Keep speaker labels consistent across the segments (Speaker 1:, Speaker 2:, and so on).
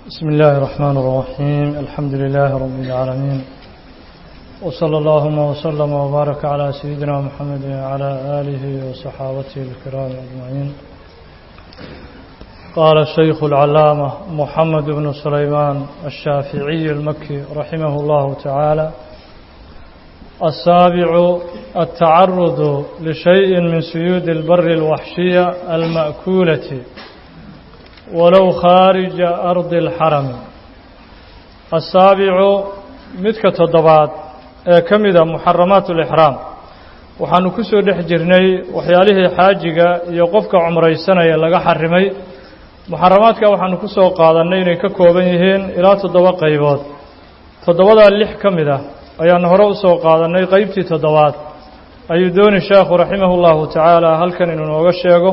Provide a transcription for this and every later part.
Speaker 1: بسم الله الرحمن الرحيم الحمد لله رب العالمين وصلى اللهم وسلم وبارك على سيدنا محمد وعلى آله وصحابته الكرام أجمعين قال الشيخ العلامة محمد بن سليمان الشافعي المكي رحمه الله تعالى السابع التعرض لشيء من سيود البر الوحشية المأكولة ولو خارج أرض الحرم السابع مدك تضبات كمذا محرمات الإحرام waxaanu ku soo dhex jirnay waxyaalihii xaajiga iyo qofka cumraysanaya laga xarimay muxaramaadka waxaanu ku soo qaadannay inay ka kooban yihiin ilaa toddoba qaybood toddobadaa lix ka mid ah ayaanu hore u soo qaadannay qeybtii toddobaad ayuu dooni sheekhu raximah ullahu tacaala halkan inuu nooga sheego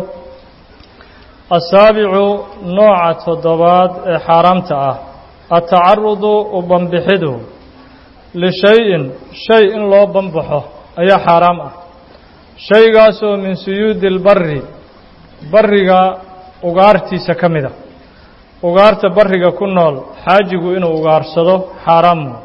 Speaker 1: asaabicu nooca toddobaad ee xaaraamta ah atacarudu u banbixidu lishay-in shay in loo banbaxo ayaa xaaraam ah shaygaasoo min suyuudi lbari bariga ugaartiisa ka mid a ugaarta bariga ku nool xaajigu inuu ugaarsado xaaraamu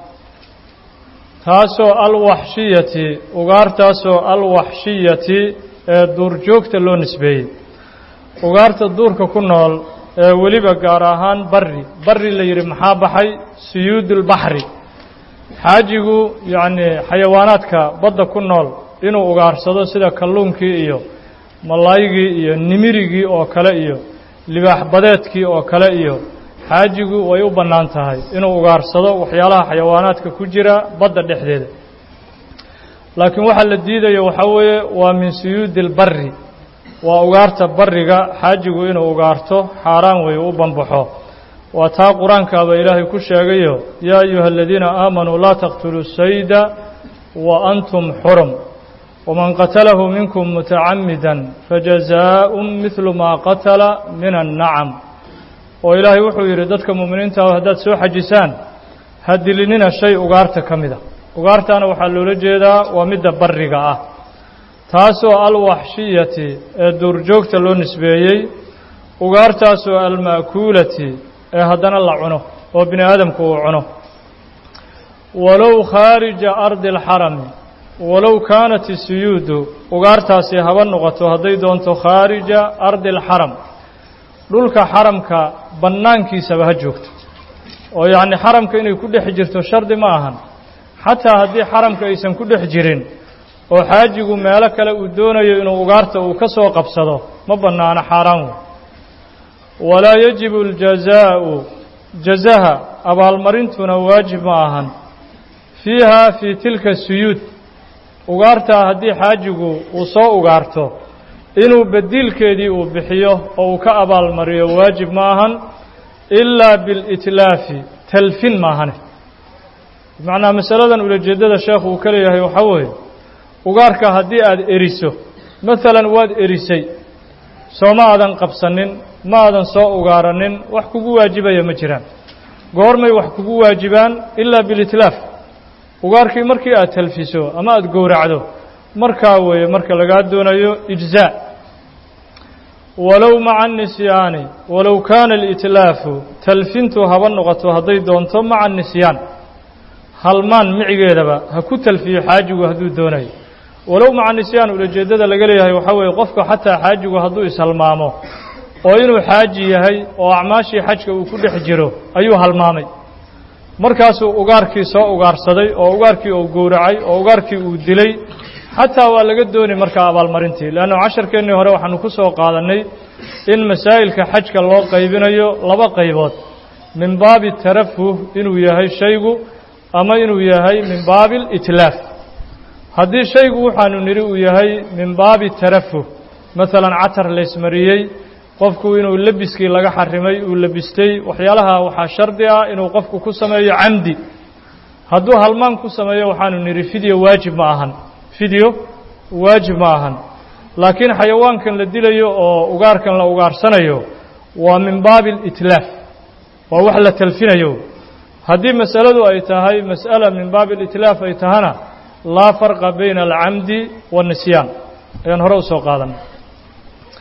Speaker 1: taasoo alwaxshiyati ugaartaasoo alwaxshiyati ee duurjoogta loo nisbeeyey ugaarta duurka ku nool ee weliba gaar ahaan bari bari la yidhi maxaa baxay suyuud ulbaxri xaajigu yacnii xayawaanaadka badda ku nool inuu ugaarsado sida kalluunkii iyo malaygii iyo nimirigii oo kale iyo libaax badeedkii oo kale iyo xaajigu way u bannaan tahay inuu ugaarsado waxyaalaha xayawaanaadka ku jira badda dhexdeeda laakiin waxaa la diidayo waxaa weeye waa min suyuudi lbari waa ugaarta bariga xaajigu inuu ugaarto xaaraan weeye u banbaxo waa taa qur-aankaaba ilaahay ku sheegayo yaa ayuha aladiina aamanuu laa taqtuluu sayda wa antum xurum waman qatalahu minkum mutacamida fajazaa'un midlu maa qatala min annacam oo ilaahay wuxuu yidhi dadka mu'miniinta ah haddaad soo xajisaan ha dilinina shay ugaarta ka mid a ugaartaana waxaa loola jeedaa waa midda bariga ah taasoo alwaxshiyati ee duurjoogta loo nisbeeyey ugaartaasoo alma'kuulati ee haddana la cuno oo bini aadamku uu cuno walow khaarija ardi alxarami walow kaanat isuyuudu ugaartaasi haba noqoto hadday doonto khaarija ardi alxaram dhulka xaramka bannaankiisaba ha joogto oo yacni xaramka inay ku dhex jirto shardi ma ahan xataa haddii xaramka aysan ku dhex jirin oo xaajigu meelo kale uu doonayo inuu ugaarta uu ka soo qabsado ma bannaano xaaraan wey walaa yajibu aljazaa'u jazaha abaalmarintuna waajib ma ahan fiiha fii tilka suyuud ugaartaa haddii xaajigu uu soo ugaarto inuu bediilkeedii uu bixiyo oo uu ka abaalmariyo waajib ma ahan ilaa bilitlaafi talfin maahane bimacnaa masaladan ulajeeddada sheekhu uu ka leeyahay waxaa weeye ugaarka haddii aada eriso maalan waad erisay sooma aadan qabsanin ma aadan soo ugaaranin wax kugu waajibaya ma jiraan goormay wax kugu waajibaan ilaa bilitlaaf ugaarkii markii aad talfiso ama aada gowracdo markaa weeye marka lagaa doonayo ijzaa walow maca anisyaani walow kaana alitlaafu talfintu haba noqoto hadday doonto maca anisyaan halmaan micigeedaba ha ku talfiyo xaajigu hadduu doonayo walow maca nisyaan ulajeeddada laga leeyahay waxaa weeye qofka xataa xaajigu hadduu ishalmaamo oo inuu xaaji yahay oo acmaashii xajka uu ku dhex jiro ayuu halmaamay markaasuu ugaarkii soo ugaarsaday oo ugaarkii uu gowracay oo ugaarkii uu dilay xataa waa laga dooni markaa abaalmarintii leannu casharkeennii hore waxaanu ku soo qaadannay in masaa'ilka xajka loo qaybinayo laba qaybood min baabi tarafuh inuu yahay shaygu ama inuu yahay min baabi alitlaaf haddii shaygu waxaanu nidhi uu yahay min baabi tarafuh maalan catar laysmariyey qofku inuu lebiskii laga xarimay uu lebistay waxyaalaha waxaa shardi ah inuu qofku ku sameeyo camdi hadduu halmaan ku sameeyo waxaanu nidhi fidyo waajib ma ahan fidyo waajib ma ahan laakiin xayawaankan la dilayo oo ugaarkan la ugaarsanayo waa min baabi alitlaaf waa wax la talfinayo haddii masaladu ay tahay mas'ala min baabi alitlaaf ay tahana laa farqa bayna alcamdi waannisyaan ayaan hore u soo qaadanay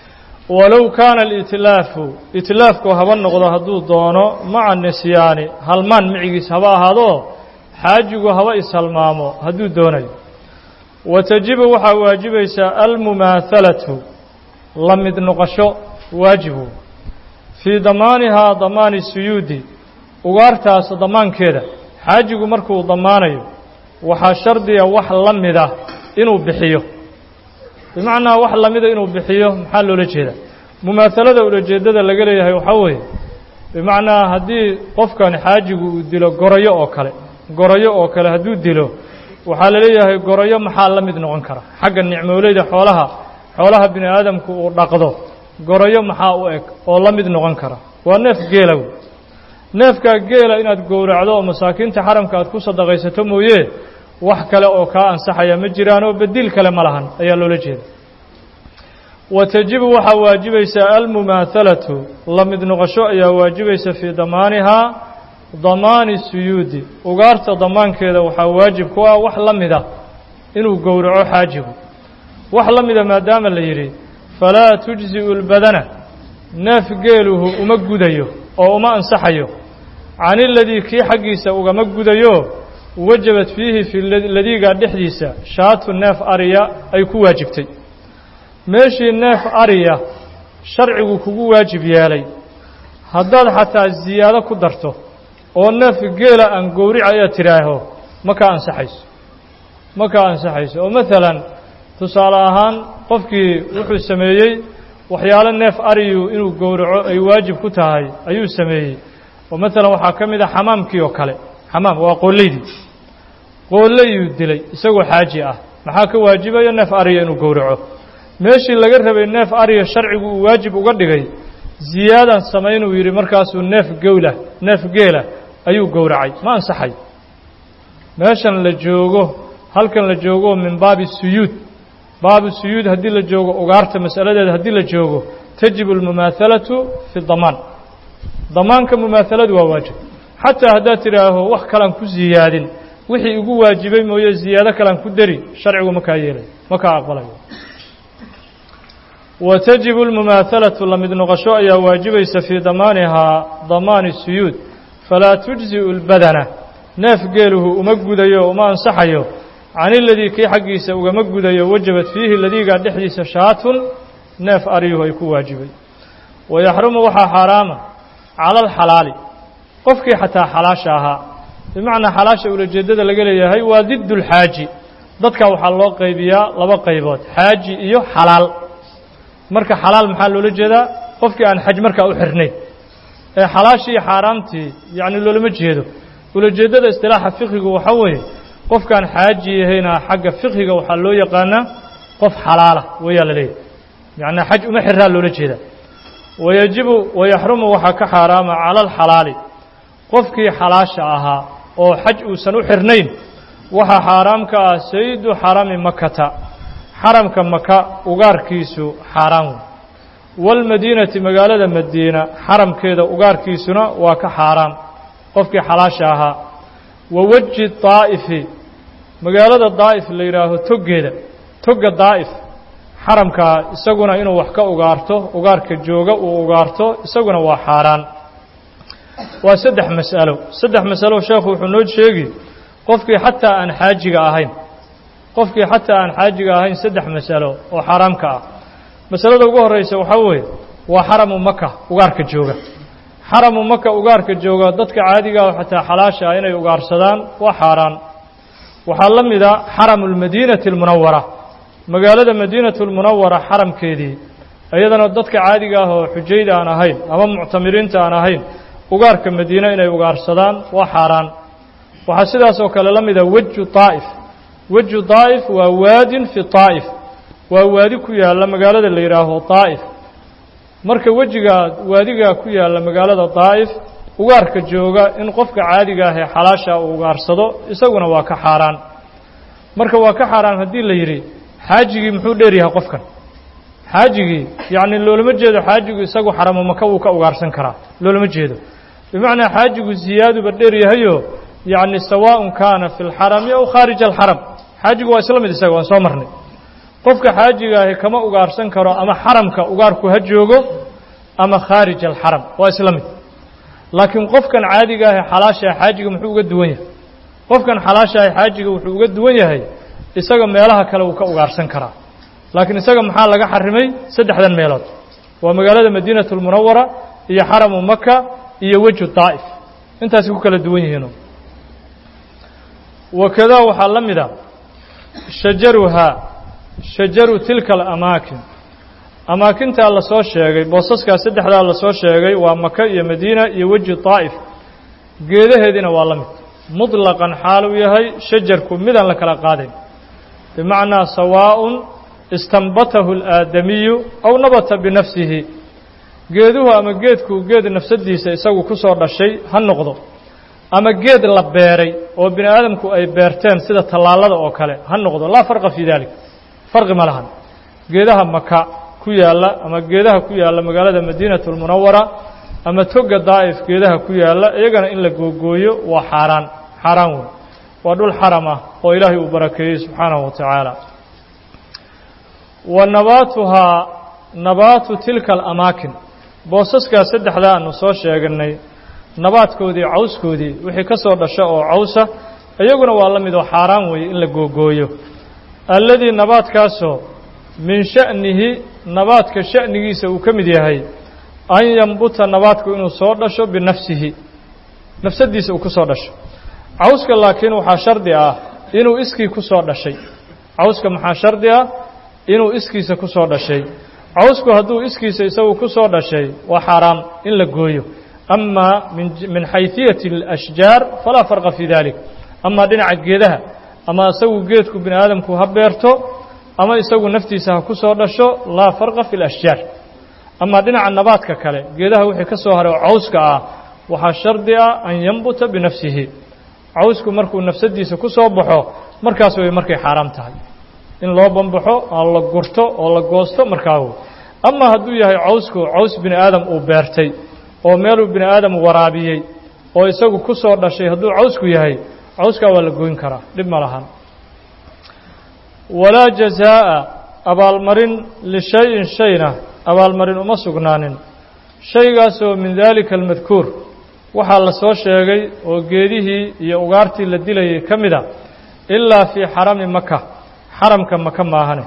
Speaker 1: walow kaana alitlaafu itlaafku haba noqdo hadduu doono maca nisyaani halmaan micigiis haba ahaado xaajigu haba ishalmaamo hadduu doonayo wa tajibu waxaa waajibaysaa almumaahalatu la mid noqosho waajibu fii damaanihaa damaani suyuudi ugaartaas damaankeeda xaajigu markuu damaanayo waxaa shardiga wax la mida inuu bixiyo bimacnaa wax lamida inuu bixiyo maxaa loola jeeda mumaahalada ulajeedada laga leeyahay waxaa weeye bimacnaa haddii qofkan xaajigu uu dilo gorayo oo kale gorayo oo kale hadduu dilo waxaa la leeyahay gorayo maxaa la mid noqon kara xagga nicmooleyda xoolaha xoolaha bini aadamku uu dhaqdo gorayo maxaa u eg oo la mid noqon kara waa neef geela wey neefkaa geela inaad gowracdo oo masaakiinta xaramka aad ku sadaqaysato mooye wax kale oo kaa ansaxaya ma jiraan oo bediil kale ma lahan ayaa loola jeeda wa tajibu waxaa waajibaysaa almumaahalatu la mid noqosho ayaa waajibaysa fii damaanihaa damaani suyuudi ugaarta damaankeeda waxaa waajib ku ah wax la mida inuu gowraco xaajigu wax la mida maadaama la yidhi falaa tujzi'u lbadana neef geeluhu uma gudayo oo uma ansaxayo can iladii kii xaggiisa ugama gudayo wajabat fiihi fi ladiigaa dhexdiisa shaatu neef ariya ay ku waajibtay meeshii neef ariya sharcigu kugu waajib yeelay haddaad xataa ziyaado ku darto oo neef geela aan gowrica aad tidhaaho ma kaa ansaxayso ma kaa ansaxayso oo maalan tusaale ahaan qofkii wuxuu sameeyey waxyaalo neef ariyu inuu gowraco ay waajib ku tahay ayuu sameeyey oo maalan waxaa ka mid a xamaamkii oo kale xamaam waa qoolaydii qoollayuu dilay isagoo xaaji ah maxaa ka waajibaya neef ariya inuu gowraco meeshii laga rabay neef ariya sharcigu uu waajib uga dhigay ziyaadan samaynuu yidhi markaasuu neef gowla neef geela ayuu gowracay ma ansaxay meeshan la joogo halkan la joogo min baabi suyuud baabu suyuud haddii la joogo ugaarta masaladeeda haddii la joogo tajibu almumaahalatu fi damaan damaanka mumaahaladu waa waajib xataa haddaad tidhaaho wax kalaan ku ziyaadin wixii igu waajibay mooye ziyaado kalaan ku dari sharcigu ma kaa yeelayo ma kaa aqbalayo wa tajibu almumaahalatu la mid noqosho ayaa waajibaysa fii damaanihaa damaani suyuud falaa tujzi'u lbadana neef geeluhu uma gudayo uma ansaxayo can iladii kii xaggiisa ugama gudayo wajabat fiihi ladiigaa dhexdiisa shaatun neef aryuhu ay ku waajibay wayaxrumu waxaa xaaraama cala alxalaali qofkii xataa xalaasha ahaa bimacnaa xalaasha ulajeeddada laga leeyahay waa did lxaaji dadka waxaa loo qaybiyaa laba qaybood xaaji iyo xalaal marka xalaal maxaa loola jeedaa qofkii aan xaj markaa u xirnayn ee xalaashii iyo xaaraamtii yacni loolama jeedo ulajeeddada istilaaxa fiqigu waxaa weeye qofkaan xaaji yahayna xagga fiqhiga waxaa loo yaqaanaa qof xalaala wayaa la leeyahy yacnaa xaj uma xiraa loola jeedaa wayajibu wayaxrumu waxaa ka xaaraama cala alxalaali qofkii xalaasha ahaa oo xaj uusan u xirnayn waxaa xaaraam ka ah saydu xarami makata xaramka maka ugaarkiisu xaaraan wey waalmadiinati magaalada madiina xaramkeeda ugaarkiisuna waa ka xaaraam qofkii xalaasha ahaa wa weji daa'ifi magaalada daa'if la yidhaaho toggeeda togga daa'if xaramkaa isaguna inuu wax ka ugaarto ugaarka jooga uu ugaarto isaguna waa xaaraan waa saddex mas'alo saddex masalo sheekhu wuxuu noo sheegi qofkii xataa aan xaajiga ahayn qofkii xataa aan xaajiga ahayn saddex masalo oo xaaraamka ah masalada ugu horreysa waxaa weeye waa xaramu maka ugaarka jooga xaramu maka ugaarka jooga dadka caadiga ah xataa xalaasha ah inay ugaarsadaan waa xaaraan waxaa la mida xaramu lmadiinati almunawara magaalada madiinatu lmunawara xaramkeedii iyadana dadka caadiga ah oo xujayda aan ahayn ama muctamiriinta aan ahayn ugaarka madiine inay ugaarsadaan waa xaaraan waxaa sidaas oo kale la mida weju daa'if weju daa'if waa waadin fi daa'if waa waadi ku yaalla magaalada la yidhaaho daa'if marka wejigaa waadigaa ku yaalla magaalada daa'if ugaarka jooga in qofka caadiga ah ee xalaasha uu ugaarsado isaguna waa ka xaaraan marka waa ka xaaraan haddii la yidhi xaajigii muxuu dheer yahay qofkan xaajigii yacni loolama jeedo xaajigu isagu xaramo maka wuu ka ugaarsan karaa loolama jeedo bimacnaa xaajigu ziyaaduba dheer yahayo yacni sawaaءun kaana fi اlxarami aw khaarija alxaram xaajigu waa isla mid isaga waan soo marnay qofka xaajiga ahi kama ugaarsan karo ama xaramka ugaarku ha joogo ama khaarij alxaram waa isla mid laakiin qofkan caadiga ahi xalaashaha xaajiga muxuu uga duwan yahay qofkan xalaashaha xaajiga wuxuu uga duwan yahay isaga meelaha kale wuu ka ugaarsan karaa laakiin isaga maxaa laga xarimay saddexdan meelood waa magaalada madiinatu lmunawara iyo xaramu maka iyo weju daa'if intaasay ku kala duwan yihiinu wakadaa waxaa la mid a shajaruhaa shajaru tilka alamaakin amaakintaa la soo sheegay boosaskaa saddexdaa la soo sheegay waa maka iyo madiina iyo weji daa'if geedaheediina waa la mid muطlaqan xaaluu yahay shajarku midaan la kala qaadayn bimacnaa sawaaءun istanbatahu اlaadamiyu aw nabata binafsihi geeduhu ama geedku geed nafsadiisa isagu ku soo dhashay ha noqdo ama geed la beeray oo bini aadamku ay beerteen sida tallaalada oo kale ha noqdo laa farqa fii dalik farqi ma lahan geedaha maka ku yaalla ama geedaha ku yaalla magaalada madiinatu lmunawara ama toga daa'if geedaha ku yaalla iyagana in la googooyo waa xaaraan xaaraan wey waa dhul xaram ah oo ilaahay uu barakeeyey subxaanahu wa tacaala wa nabaatuhaa nabaatu tilka alamaakin boosaskaa saddexdaa aanu soo sheeganay nabaadkoodii cawskoodii wixii ka soo dhasha oo cawsa iyaguna waa la mid oo xaaraan weeye in la googooyo alladii nabaadkaasoo min sha'nihi nabaadka sha'nigiisa uu ka mid yahay an yambuta nabaadku inuu soo dhasho binafsihi nafsadiisa uu ku soo dhasho cawska laakiin waxaa shardi ah inuu iskii ku soo dhashay cawska maxaa shardi ah inuu iskiisa ku soo dhashay cawsku hadduu iskiisa isagu ku soo dhashay waa xaaraam in la gooyo ama min xayثiyati الأshjaar falaa farqa fii dalik ama dhinaca geedaha ama isagu geedku bini aadamku ha beerto ama isagu naftiisa ha ku soo dhasho laa farqa fi اlأshjaar ama dhinaca nabaadka kale geedaha wixii ka soo haray oo cawska ah waxaa shardi ah an yambuta binafsihi cawsku markuu nafsadiisa ku soo baxo markaas way markay xaaraam tahay in loo bambaxo oo la gurto oo la goosto markaa wey ama hadduu yahay cawsku caws bini aadam uu beertay oo meeluu bini aadam waraabiyey oo isagu ku soo dhashay hadduu cawsku yahay cawskaa waa la goyn karaa dhib ma lahan walaa jazaa'a abaalmarin lishay-in shayna abaalmarin uma sugnaanin shaygaasoo min daalika almadkuur waxaa la soo sheegay oo geedihii iyo ugaartii la dilayay ka mid a ilaa fii xarami maka xaramka maka maahane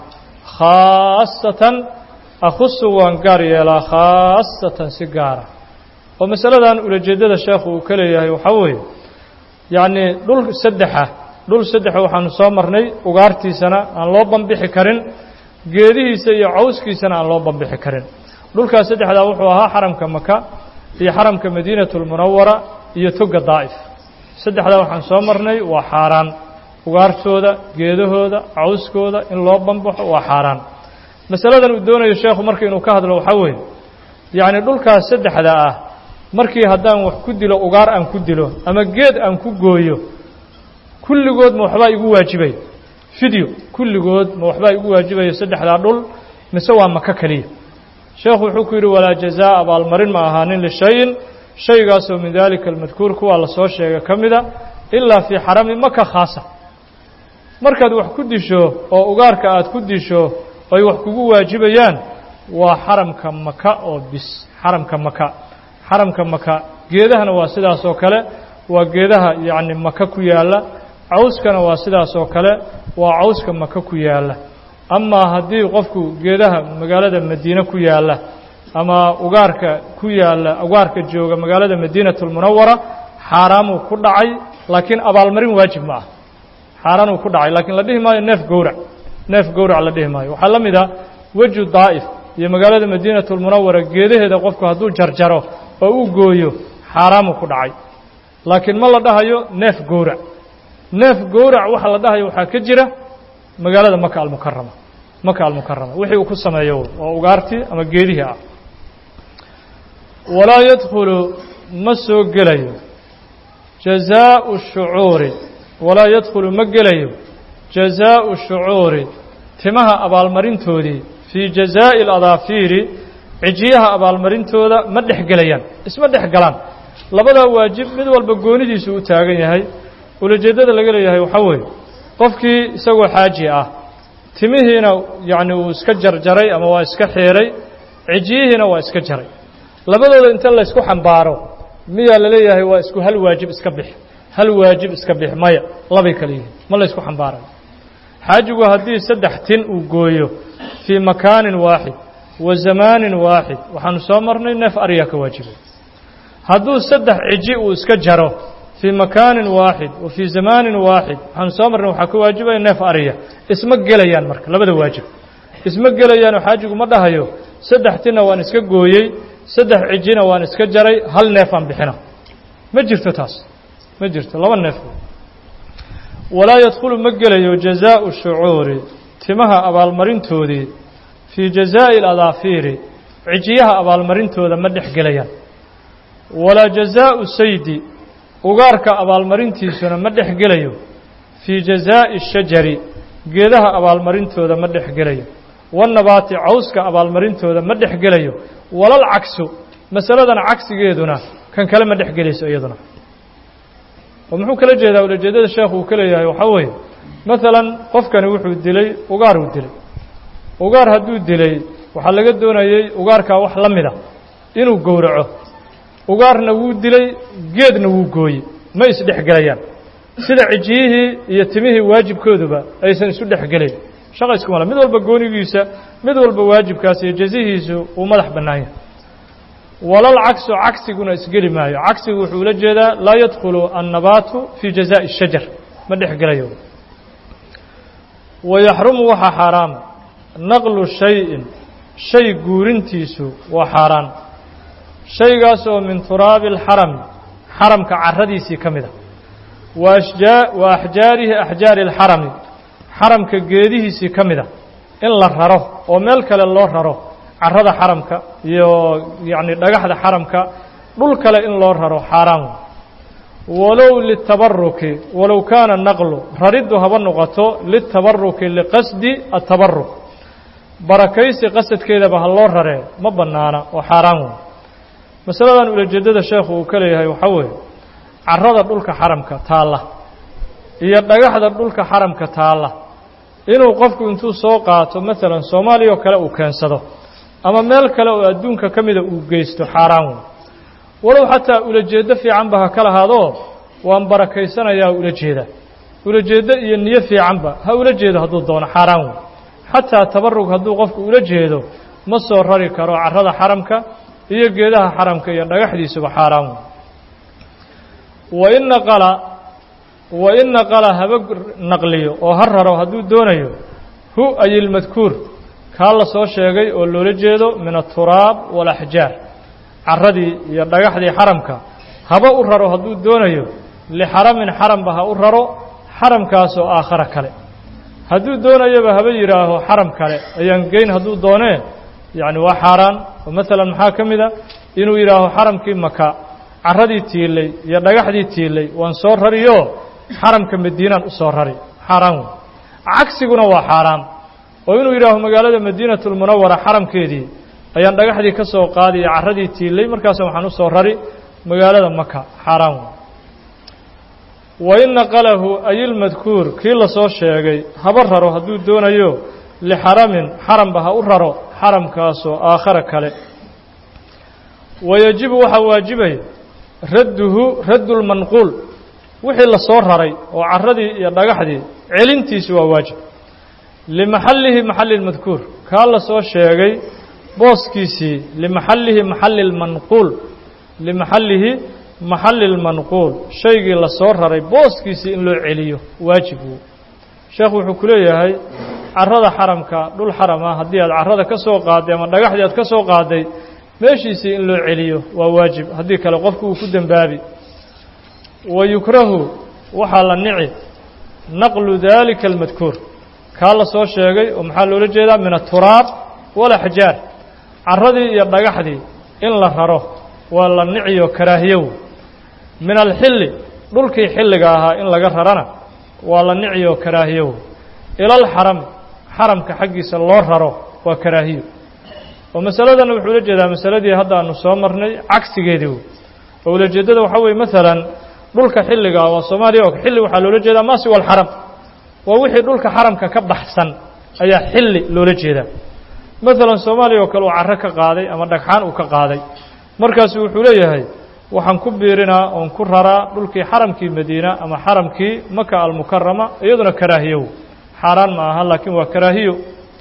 Speaker 1: khaasatan akhusu waan gaar yeelaa khaasatan si gaara oo masaladan ulajeeddada sheekhu uu ka leeyahay waxaa weeye yacnii dhul saddexa dhul saddexa waxaanu soo marnay ugaartiisana aan loo bambixi karin geedihiisa iyo cawskiisana aan loo bambixi karin dhulkaas saddexdaa wuxuu ahaa xaramka maka iyo xaramka madiinatu lmunawara iyo toga daa'if saddexdaa waxaan soo marnay waa xaaraan ugaartooda geedahooda cawskooda in loo bambaxo waa xaaraan masaladan uu doonayo sheekhu marka inuu ka hadlo waxaa weeye yacni dhulkaas saddexda ah markii haddaan wax ku dilo ugaar aan ku dilo ama geed aan ku gooyo kulligood ma waxbaa igu waajibaya fideo kulligood ma waxbaa igu waajibaya saddexdaa dhul mise waa maka keliya sheekhu wuxuu ku yidhi walaa jazaa abaalmarin ma ahaanin lishayin shaygaasoo min daalika almadkuur kuwaa la soo sheega ka mida ilaa fii xarami maka khaasa markaad wax ku disho oo ugaarka aad ku disho ay wax kugu waajibayaan waa xaramka maka oo bis xaramka maka xaramka maka geedahana waa sidaas oo kale waa geedaha yacni maka ku yaalla cawskana waa sidaas oo kale waa cawska maka ku yaalla amaa haddii qofku geedaha magaalada madiine ku yaalla ama ugaarka ku yaalla ugaarka jooga magaalada madiinatu lmunawara xaaraamuu ku dhacay laakiin abaalmarin waajib ma ah xaaraanuu ku dhacay laakiin la dhihi maayo neef gowrac neef gowrac la dhihi maayo waxaa la mid ah weju daa'if iyo magaalada madiinatu lmunawara geedaheeda qofku hadduu jarjaro oo u gooyo xaaraamuu ku dhacay laakiin ma la dhahayo neef gowrac neef gowrac waxa la dhahayo waxaa ka jira magaalada maka almukarama maka almukarama wixii uu ku sameeyo oo ugaartii ama geedihii ah walaa yadkhulu ma soo gelayo jazaau shucuuri walaa yadkhulu ma gelayo jazaau shucuuri timaha abaalmarintoodii fii jazaa'i aladaafiiri cijiyaha abaalmarintooda ma dhex gelayaan isma dhex galaan labadaa waajib mid walba goonidiisu u taagan yahay ulajeeddada laga leeyahay waxaa weeye qofkii isagoo xaaji ah timihiina yacni uu iska jarjaray ama waa iska xiiray cijiyihiina waa iska jaray labadooda inta laysku xambaaro miyaa laleeyahay waa isku hal waajib iska bix hal waajib iska bix maya labay kale yihiin ma laysku xambaarayo xaajigu haddii saddex tin uu gooyo fii makaanin waaxid wa zamaanin waaxid waxaanu soo marnay neef ariyaa ka waajibay hadduu saddex ciji uu iska jaro fii makaanin waaxid wa fii zamaanin waaxid waxaanu soo marnay waxaa ka waajibaya neef ariya isma gelayaan marka labada waajib isma gelayaanoo xaajigu ma dhahayo saddex tinna waan iska gooyey saddex cijina waan iska jaray hal neefaan bixina ma jirto taas ma jirto laba neef walaa yadkhulu ma gelayo jazaau shucuuri timaha abaalmarintoodii fii jazaa'i aladaafiiri cijiyaha abaalmarintooda ma dhex gelayaan walaa jazaau saydi ugaarka abaalmarintiisuna ma dhex gelayo fii jazaa'i shajari geedaha abaalmarintooda ma dhex gelayo wannabaati cawska abaalmarintooda ma dhex gelayo walal cagsu masaladan cagsigeeduna kan kale ma dhex gelayso iyaduna oo muxuu kala jeedaa ulajeedada sheekhu uu ka leeyahay waxaa weeye maalan qofkani wuxuu dilay ugaar uu dilay ugaar hadduu dilay waxaa laga doonayey ugaarkaa wax la mida inuu gowraco ugaarna wuu dilay geedna wuu gooyey ma isdhex gelayaan sida cijiyihii iyo timihii waajibkooduba aysan isu dhex gelayn shaqa iskuma le mid walba goonigiisa mid walba waajibkaas iyo jazihiisu uu madax bannaan yahay walal cagsu cagsiguna isgeli maayo cagsigu wuxuu ula jeedaa laa yadkhulu annabaatu fii jazaa'i shajar ma dhex gelayo wayaxrumu waxaa xaaraama naqlu shayin shay guurintiisu waa xaaraan shaygaas oo min turaabi alxarami xaramka caradiisii ka mid a wa ashjaa wa axjaarihi axjaari alxarami xaramka geedihiisii ka mid a in la raro oo meel kale loo raro carrada xaramka iyo yacni dhagaxda xaramka dhul kale in loo raro xaaraan walow litabaruki walow kaana naqlu rariddu haba noqoto litabaruki liqasdi atabaruk barakaysi qasadkeedaba ha loo raree ma bannaana oo xaaraan wey masaladan ulajeeddada sheekhu uu ka leeyahay waxaa weeye carrada dhulka xaramka taalla iyo dhagaxda dhulka xaramka taalla inuu qofku intuu soo qaato maalan soomaaliya oo kale uu keensado ama meel kale oo adduunka ka mida uu geysto xaaraan wey walow xataa ulajeeddo fiicanba ha ka lahaadoo waan barakaysanayaa ula jeeda ulajeeddo iyo niyo fiicanba ha ula jeedo hadduu doono xaaraan wey xataa tabarug hadduu qofku ula jeedo ma soo rari karo carrada xaramka iyo geedaha xaramka iyo dhagaxdiisuba xaaraan wey wain naqala wain naqala haba naqliyo oo ha raro hadduu doonayo hu ay ilmadkuur kaa la soo sheegay oo loola jeedo min aturaab waalaxjaar carradii iyo dhagaxdii xaramka haba u raro hadduu doonayo lixaramin xaramba ha u raro xaramkaasoo aakhara kale hadduu doonayoba haba yidhaaho xaram kale ayaan geyn hadduu doonee yacni waa xaaraan oo maalan maxaa ka mid a inuu yidhaaho xaramkii maka carradii tiilay iyo dhagaxdii tiilay waan soo rariyo xaramka madiinaan u soo rari xaaraan wey cagsiguna waa xaaraan oo inuu yidhaaho magaalada madiinatulmunawara xaramkeedii ayaan dhagaxdii ka soo qaadi iyo carradii tiilay markaasa waxaan u soo rari magaalada maka xaaraan wey wain naqalahu ayilmadkuur kii la soo sheegay haba raro hadduu doonayo lixaramin xaramba ha u raro xaramkaasoo aakhara kale wayajibu waxaa waajibaya radduhu raddu lmanquul wixii la soo raray oo carradii iyo dhagaxdii celintiisu waa waajib limaxallihi maxalli lmadkuur kaa la soo sheegay booskiisii limaxallihi maxalli lmanquul limaxallihi maxalli lmanquul shaygii la soo raray booskiisii in loo celiyo waajib wuu sheekhu wuxuu ku leeyahay carrada xaramka dhul xaram ah haddii aad carrada ka soo qaaday ama dhagaxdii aad ka soo qaaday meeshiisii in loo celiyo waa waajib haddii kale qofku uu ku dembaabi wa yukrahu waxaa la nici naqlu daalika almadkuur kaa la soo sheegay oo maxaa loola jeedaa min aturaab walaxjaar carradii iyo dhagaxdii in la raro waa la niciyo karaahiyow min alxilli dhulkii xilliga ahaa in laga rarana waa la niciyo karaahiyow ilalxarami xaramka xaggiisa loo raro waa karaahiyo oo masaladan wuxuu ula jeedaa masaladii hadda aanu soo marnay cagsigeedii oo ulajeeddada waxaa weye maalan dhulka xilliga waa soomaaliya oo xilli waxaa loola jeedaa maasi walxaram waa wixii dhulka xaramka ka baxsan ayaa xilli loola jeedaa maalan soomaaliya oo kale uu carro ka qaaday ama dhagxaan uu ka qaaday markaasu wuxuu leeyahay waxaan ku biirinaa oon ku raraa dhulkii xaramkii madiina ama xaramkii maka almukarama iyaduna karaahiyow xaaraan ma aha laakiin waa karaahiyo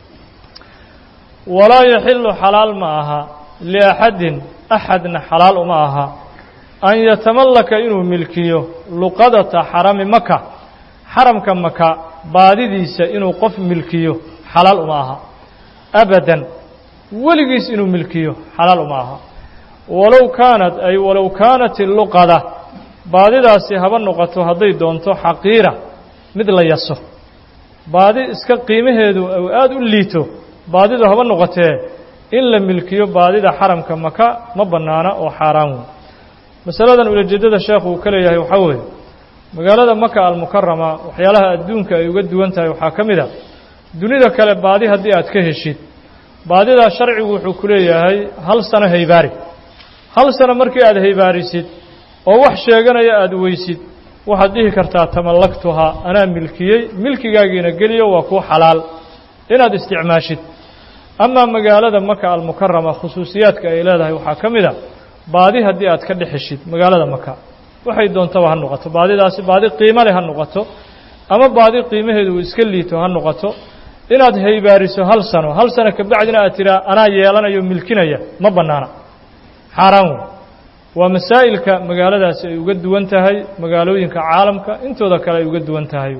Speaker 1: walaa yaxilu xalaal ma aha liaxadin axadna xalaal uma aha an yatamallaka inuu milkiyo luqadata xarami maka xaramka maka baadidiisa inuu qof milkiyo xalaal uma aha abadan weligiis inuu milkiyo xalaal uma aha walow kaanat ay walow kaanat iluqada baadidaasi haba noqoto hadday doonto xaqiira mid la yaso baadi iska qiimaheedu uu aada u liito baadidu haba noqotee in la milkiyo baadida xaramka maka ma bannaana oo xaaraan wey masaladan ulajeeddada sheekhu uu ka leeyahay waxaa weeye magaalada maka almukarama waxyaalaha adduunka ay uga duwan tahay waxaa ka mid a dunida kale baadi haddii aad ka heshid baadidaa sharcigu wuxuu ku leeyahay hal sano haybaari hal sano markii aad haybaarisid oo wax sheeganaya aada weysid waxaad dhihi kartaa tamallaktuhaa anaa milkiyey milkigaagiina geliyo waa kuu xalaal inaad isticmaashid amaa magaalada maka almukarama khusuusiyaadka ay leedahay waxaa ka mid a baadi haddii aad ka dhexeshid magaalada maka waxay doontaba ha noqoto baadidaasi baadi qiimo leh ha noqoto ama baadi qiimaheedu uu iska liito ha noqoto inaad haybaariso hal sano hal sano kabacdina aad tiraa anaa yeelanayo milkinaya ma bannaana xaaraan wey waa masaa'ilka magaaladaasi ay uga duwan tahay magaalooyinka caalamka intooda kale ay uga duwan tahay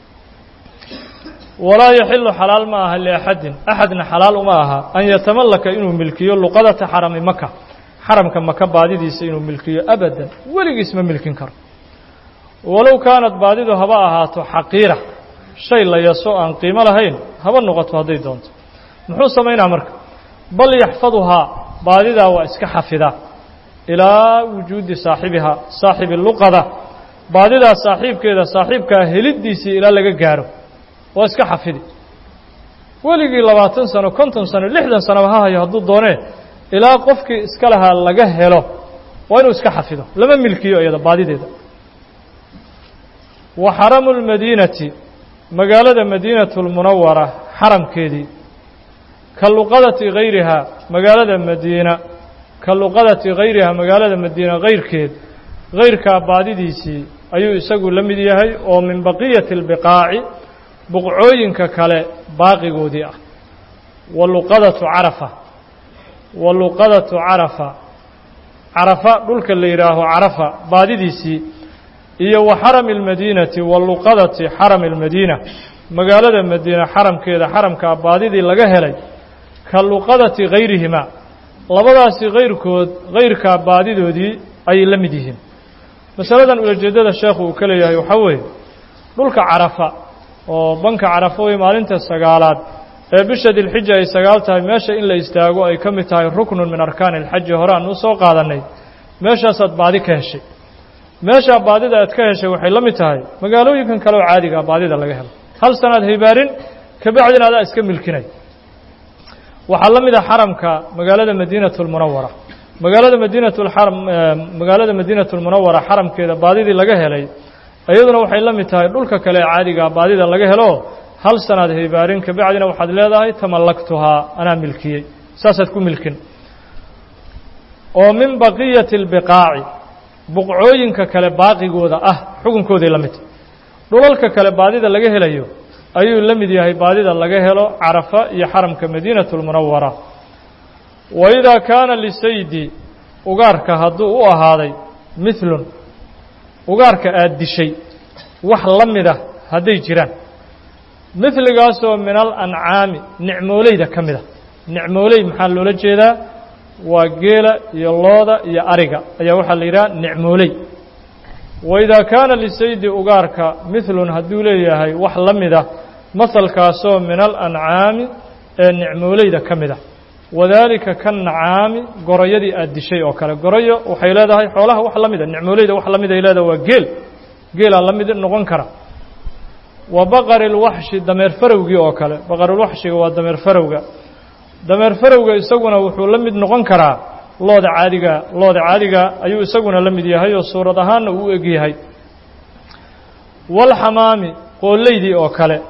Speaker 1: walaa yaxilu xalaal ma aha liaxadin axadna xalaal uma aha an yatamallaka inuu milkiyo luqadata xarami maka xaramka maka baadidiisa inuu milkiyo abadan weligiis ma milkin karo walow kaanad baadidu haba ahaato xaqiira shay la yaso aan qiimo lahayn haba noqoto hadday doonto muxuu samaynaa marka bal yaxfaduhaa baadidaa waa iska xafidaa ilaa wujuudi saaxibihaa saaxibi luqada baadidaa saaxiibkeeda saaxiibkaa heliddiisii ilaa laga gaaro waa iska xafidi weligii labaatan sano konton sano lixdan sanoba ha hayo hadduu doonee ilaa qofkii iska lahaa laga helo waa inuu iska xafido lama milkiyo iyada baadideeda wa xaramu lmadiinati magaalada madiinatu lmunawara xaramkeedii ka luqadati hayrihaa magaalada madiina ka luqadati hayrihaa magaalada madiina hayrkeed hayrkaa baadidiisii ayuu isagu la mid yahay oo min baqiyati اlbiqaaci buqcooyinka kale baaqigoodii ah wa luqadatu carafa wa luqadatu carafa carafa dhulka la yidhaaho carafa baadidiisii iyo wa xarami اlmadiinati wa luqadati xarami اlmadiina magaalada madiina xaramkeeda xaramkaa baadidii laga helay ka luqadati hayrihimaa labadaasi hayrkood hayrkaa baadidoodii ayay la mid yihiin masaladan ulajeeddada sheekhu uu ka leeyahay waxaa weeye dhulka carafa oo banka carafa wey maalinta sagaalaad ee bisha dilxija ay sagaal tahay meesha in la istaago ay ka mid tahay ruknun min arkaani alxaji hore aan u soo qaadannay meeshaasaad baadi ka heshay meeshaa baadida aad ka heshay waxay la mid tahay magaalooyinkan kale oo caadiga ah baadida laga helo hal sanaad haybaarin kabacdina adaa iska milkinay waxaa la mid a xaramka magaalada madiinatu lmunawara magaalada madiinatu lxaram magaalada madiinatu lmunawara xaramkeeda baadidii laga helay iyaduna waxay la mid tahay dhulka kale ee caadigaa baadida laga helo hal sanaad haybaarin kabacdina waxaad leedahay tamallaktuhaa anaa milkiyey saasaad ku milkin oo min baqiyati اlbiqaaci buqcooyinka kale baaqigooda ah xukunkooday la mid tahay dhulalka kale baadida laga helayo ayuu la mid yahay baadida laga helo carafa iyo xaramka madiinatu lmunawara wa idaa kaana lisaydi ugaarka hadduu u ahaaday midlun ugaarka aad dishay wax la mida hadday jiraan midligaasoo min alancaami nicmooleyda ka mid a nicmooley maxaa loola jeedaa waa geela iyo looda iyo ariga ayaa waxaa la yidhaha nicmooley wa idaa kaana lisaydi ugaarka midlun hadduu leeyahay wax la mida mahalkaasoo min alancaami ee nicmooleyda ka mid a wadaalika ka nacaami goroyadii aad dishay oo kale goroyo waxay leedahay xoolaha wax la mida nicmooleyda wax la mid ay leedahay waa geel geelaa la mid noqon kara wa baqari lwaxshi dameer farowgii oo kale baqarilwaxshiga waa dameer farowga dameer farowga isaguna wuxuu la mid noqon karaa looda caadiga looda caadiga ayuu isaguna la mid yahay oo suurad ahaanna uu eg yahay walxamaami qoolleydii oo kale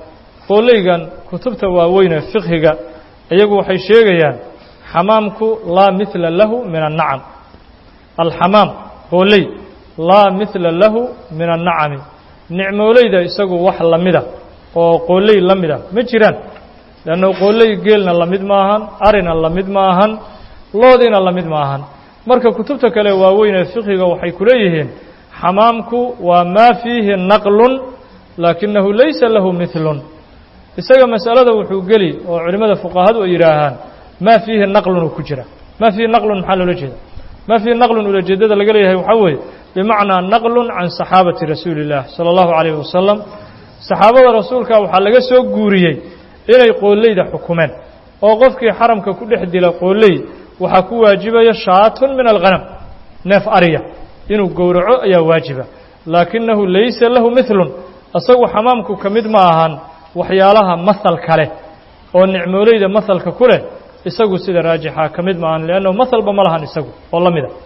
Speaker 1: qooleygan kutubta waaweyne fiqhiga iyagu waxay sheegayaan xamaamku laa mihla lahu min annacam alxamaam qooley laa mihla lahu min annacami nicmooleyda isagu wax la mida oo qooley la mida ma jiraan leanna qooley geelna la mid ma ahan arina la mid ma ahan loodiina la mid ma ahan marka kutubta kale waaweyn ee fiqhiga waxay ku leeyihiin xamaamku waa maa fiihi naqlun laakinahu laysa lahu milun isaga masalada wuxuu geli oo culimmada fuqahadu ay yidhaahaan maa fiihi naqlun uu ku jira maa fiihi naqlun maxaa loola jeeda maa fiihi naqlun ulajeedada laga leeyahay waxaa weeye bimacnaa naqlun can saxaabati rasuuli illah sala allahu calayhi wasalam saxaabada rasuulka waxaa laga soo guuriyey inay qooleyda xukumeen oo qofkii xaramka ku dhex dila qooley waxaa ku waajibaya shaatun min alghanam neef ariya inuu gowraco ayaa waajiba laakinahu laysa lahu milun isagu xamaamku ka mid ma ahan waxyaalaha mahalka leh oo nicmooleyda mahalka ku leh isagu sida raajixa ka mid ma ahan liannahu mahalba ma lahan isagu oo la mida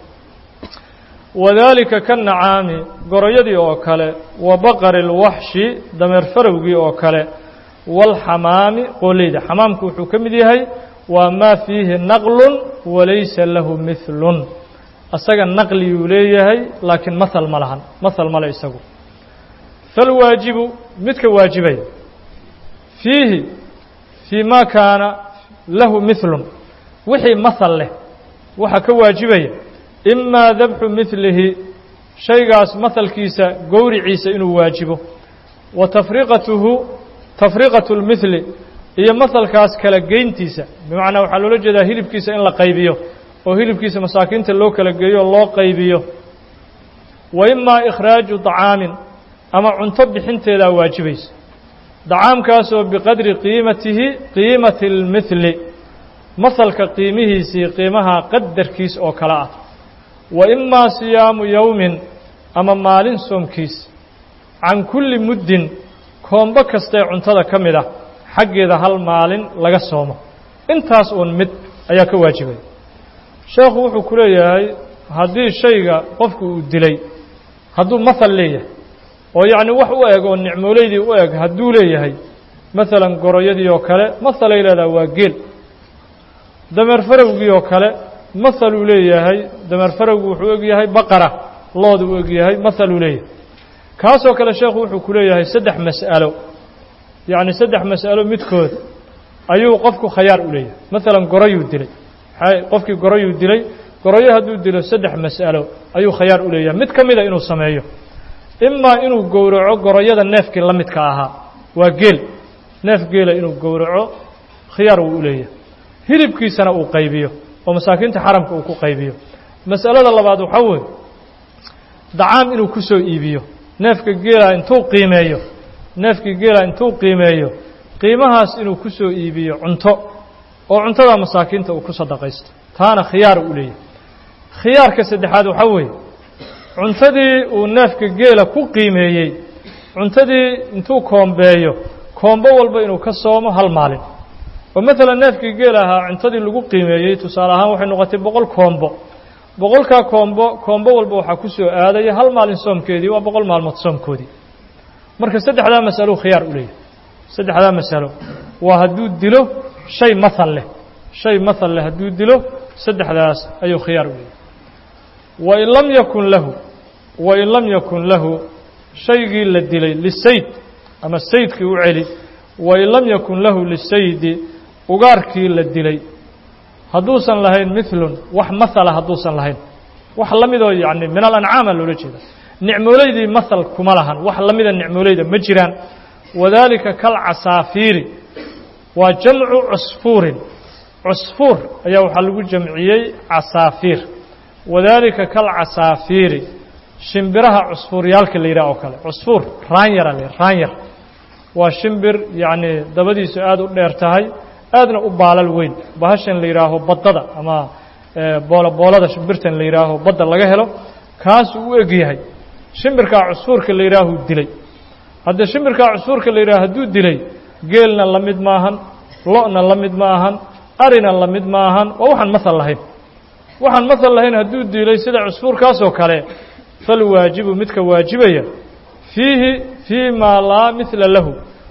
Speaker 1: wadaalika ka nacaami goroyadii oo kale wa baqari lwaxshi dameer farowgii oo kale waalxamaami qooleyda xamaamku wuxuu ka mid yahay waa maa fiihi naqlun walaysa lahu milun isaga naqliyuu leeyahay laakiin mahal ma lahan mahal male isagu falwaajibu midka waajibaya fiihi fii ma kaana lahu milun wixii mahal leh waxaa ka waajibaya imaa dabxu milihi shaygaas mahalkiisa gowriciisa inuu waajibo wa tafriqatuhu tafriqatu lmihli iyo mahalkaas kala geyntiisa bimacnaa waxaa loola jeedaa hilibkiisa in la qaybiyo oo hilibkiisa masaakiinta loo kala geeyo oo loo qaybiyo wa imaa ikhraaju dacaamin ama cunto bixinteedaa waajibaysa dacaamkaasoo biqadri qiimatihi qiimati اlmihli mahalka qiimihiisii qiimaha qadarkiis oo kale ah wa imaa siyaamu yowmin ama maalin soomkiis can kulli muddin koombo kastee cuntada ka mid ah xaggeeda hal maalin laga soomo intaas uun mid ayaa ka waajibaya sheekhu wuxuu ku leeyahay haddii shayga qofku uu dilay hadduu mahal leeyahay oo yacni wax u eg oo nicmooleydii u eg hadduu leeyahay maalan goroyadii oo kale mahalay leedaha waa geel dameer farowgii oo kale mahaluu leeyahay dameer farowgu wuxuu eg yahay baqara loodu u eg yahay mahaluu leeyahay kaasoo kale sheekhu wuxuu ku leeyahay saddex mas'alo yacni saddex mas'alo midkood ayuu qofku khayaar u leeyahay maalan goroyuu dilay qofkii goroyuu dilay goroyo hadduu dilo saddex mas'alo ayuu khayaar u leeyahay mid ka mida inuu sameeyo imaa inuu gowraco goroyada neefkii la midka ahaa waa geel neef geela inuu gowraco khiyaar wuu u leeyahay hilibkiisana uu qaybiyo oo masaakiinta xaramka uu ku qaybiyo mas'alada labaad waxaa weeye dacaam inuu ku soo iibiyo neefka geela intuu qiimeeyo neefkii geela intuu qiimeeyo qiimahaas inuu ku soo iibiyo cunto oo cuntada masaakiinta uu ku sadaqaysto taana khiyaar u leeyahay khiyaarka saddexaad waxaa weeye cuntadii uu neefka geela ku qiimeeyey cuntadii intuu koombeeyo koombo walba inuu ka soomo hal maalin oo maalan neefkii geel ahaa cuntadii lagu qiimeeyey tusaale ahaan waxay noqotay boqol koombo boqolkaa koombo koombo walba waxaa ku soo aadaya hal maalin soomkeedii waa boqol maalmood soomkoodii marka saddexdaa masalo khiyaar u leeyahay saddexdaa masalo waa hadduu dilo shay mahal leh shay mahal leh hadduu dilo saddexdaas ayuu khiyaar u leeyahay wain lam yakun lahu wain lam yakun lahu shaygii la dilay lisayd ama saydkii u celi wain lam yakun lahu lisaydi ugaarkii la dilay hadduusan lahayn milun wax mahala hadduusan lahayn wax la midoo yacni min alancaama loola jeeda nicmooleydii mahal kuma lahan wax la mida nicmooleyda ma jiraan wadaalika kalcasaafiiri waa jamcu cusfuurin cusfuur ayaa waxaa lagu jamciyey casaafiir wadaalika kalcasaafiiri shimbiraha cusfuuryaalka la yidhaha oo kale cusfuur raanyara la raanyar waa shimbir yacni dabadiisu aada u dheer tahay aadna u baalal weyn bahashan la yidhaaho baddada ama boola boolada shimbirtan la yidhaaho badda laga helo kaasuu u eg yahay shimbirkaa cusfuurka la yidhaahuu dilay haddee shimbirkaa cusfuurka la yidhaho hadduu dilay geelna la mid maahan lo-na la mid ma ahan arina la mid ma ahan waa waxaan mahal lahayn waxaan mahal lahayn hadduu dilay sida cusfuurkaasoo kale falwaajibu midka waajibaya fiihi fii maa laa midla lahu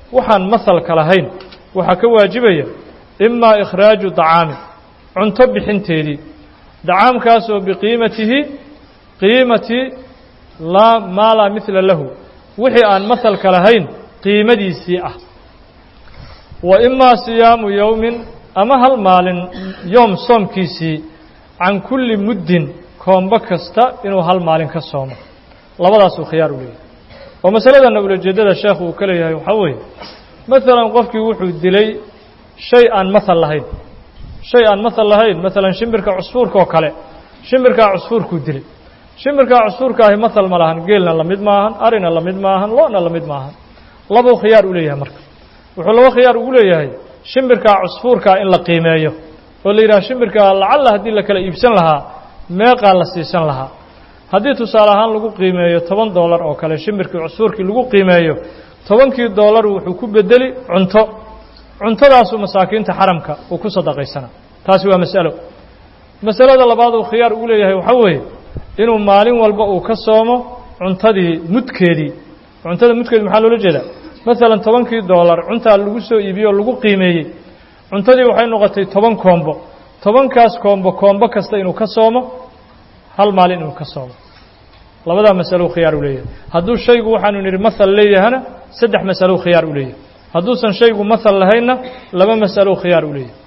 Speaker 1: waxaan mahalka lahayn waxaa ka waajibaya imaa ikhraaju dacaamin cunto bixinteedii dacaamkaasoo biqiimatihi qiimati laa maa laa midla lahu wixii aan mahalka lahayn qiimadiisii ah wa imaa siyaamu yowmin ama hal maalin yoom soomkiisii can kulli muddin koombo kasta inuu hal maalin ka soomo labadaasuu khiyaar u leeyahay oo masaladanna ulajeeddada sheekhu uu ka leeyahay waxaa weeye maalan qofkii wuxuu dilay shay aan mahal lahayn shay aan mahal lahayn maalan shimbirka cusfuurka oo kale shimbirkaa cusfuurkuu dilay shimbirkaa cusfuurka ahi mahal ma lahan geelna la mid maahan arina la mid maahan lo'na la mid maahan labuu khiyaar u leeyahay marka wuxuu laba khiyaar ugu leeyahay shimbirkaa cusfuurkaa in la qiimeeyo oo la yidhaha shimbirkaa lacalla haddii la kala iibsan lahaa meeqaa la siisan lahaa haddii tusaale ahaan lagu qiimeeyo toban doolar oo kale shimbirkii cusfuurkii lagu qiimeeyo tobankii doolar wuxuu ku bedeli cunto cuntadaasuu masaakiinta xaramka uu ku sadaqaysana taasi waa mas'alo masalada labaad uu khiyaar ugu leeyahay waxaa weeye inuu maalin walba uu ka soomo cuntadii mudkeedii cuntada mudkeedi maxaa loola jeedaa maalan tobankii doolar cuntaa lagu soo iibiyey oo lagu qiimeeyey cuntadii waxay noqotay toban koombo tobankaas koombo koombo kasta inuu ka soomo hal maalin inuu ka soomo labadaa masalo khiyaar u leeyahay hadduu shaygu waxaanu nidhi mahal leeyahana saddex masalo khiyaar u leeyahay hadduusan shaygu mahal lahaynna laba masalo khiyaar u leeyahay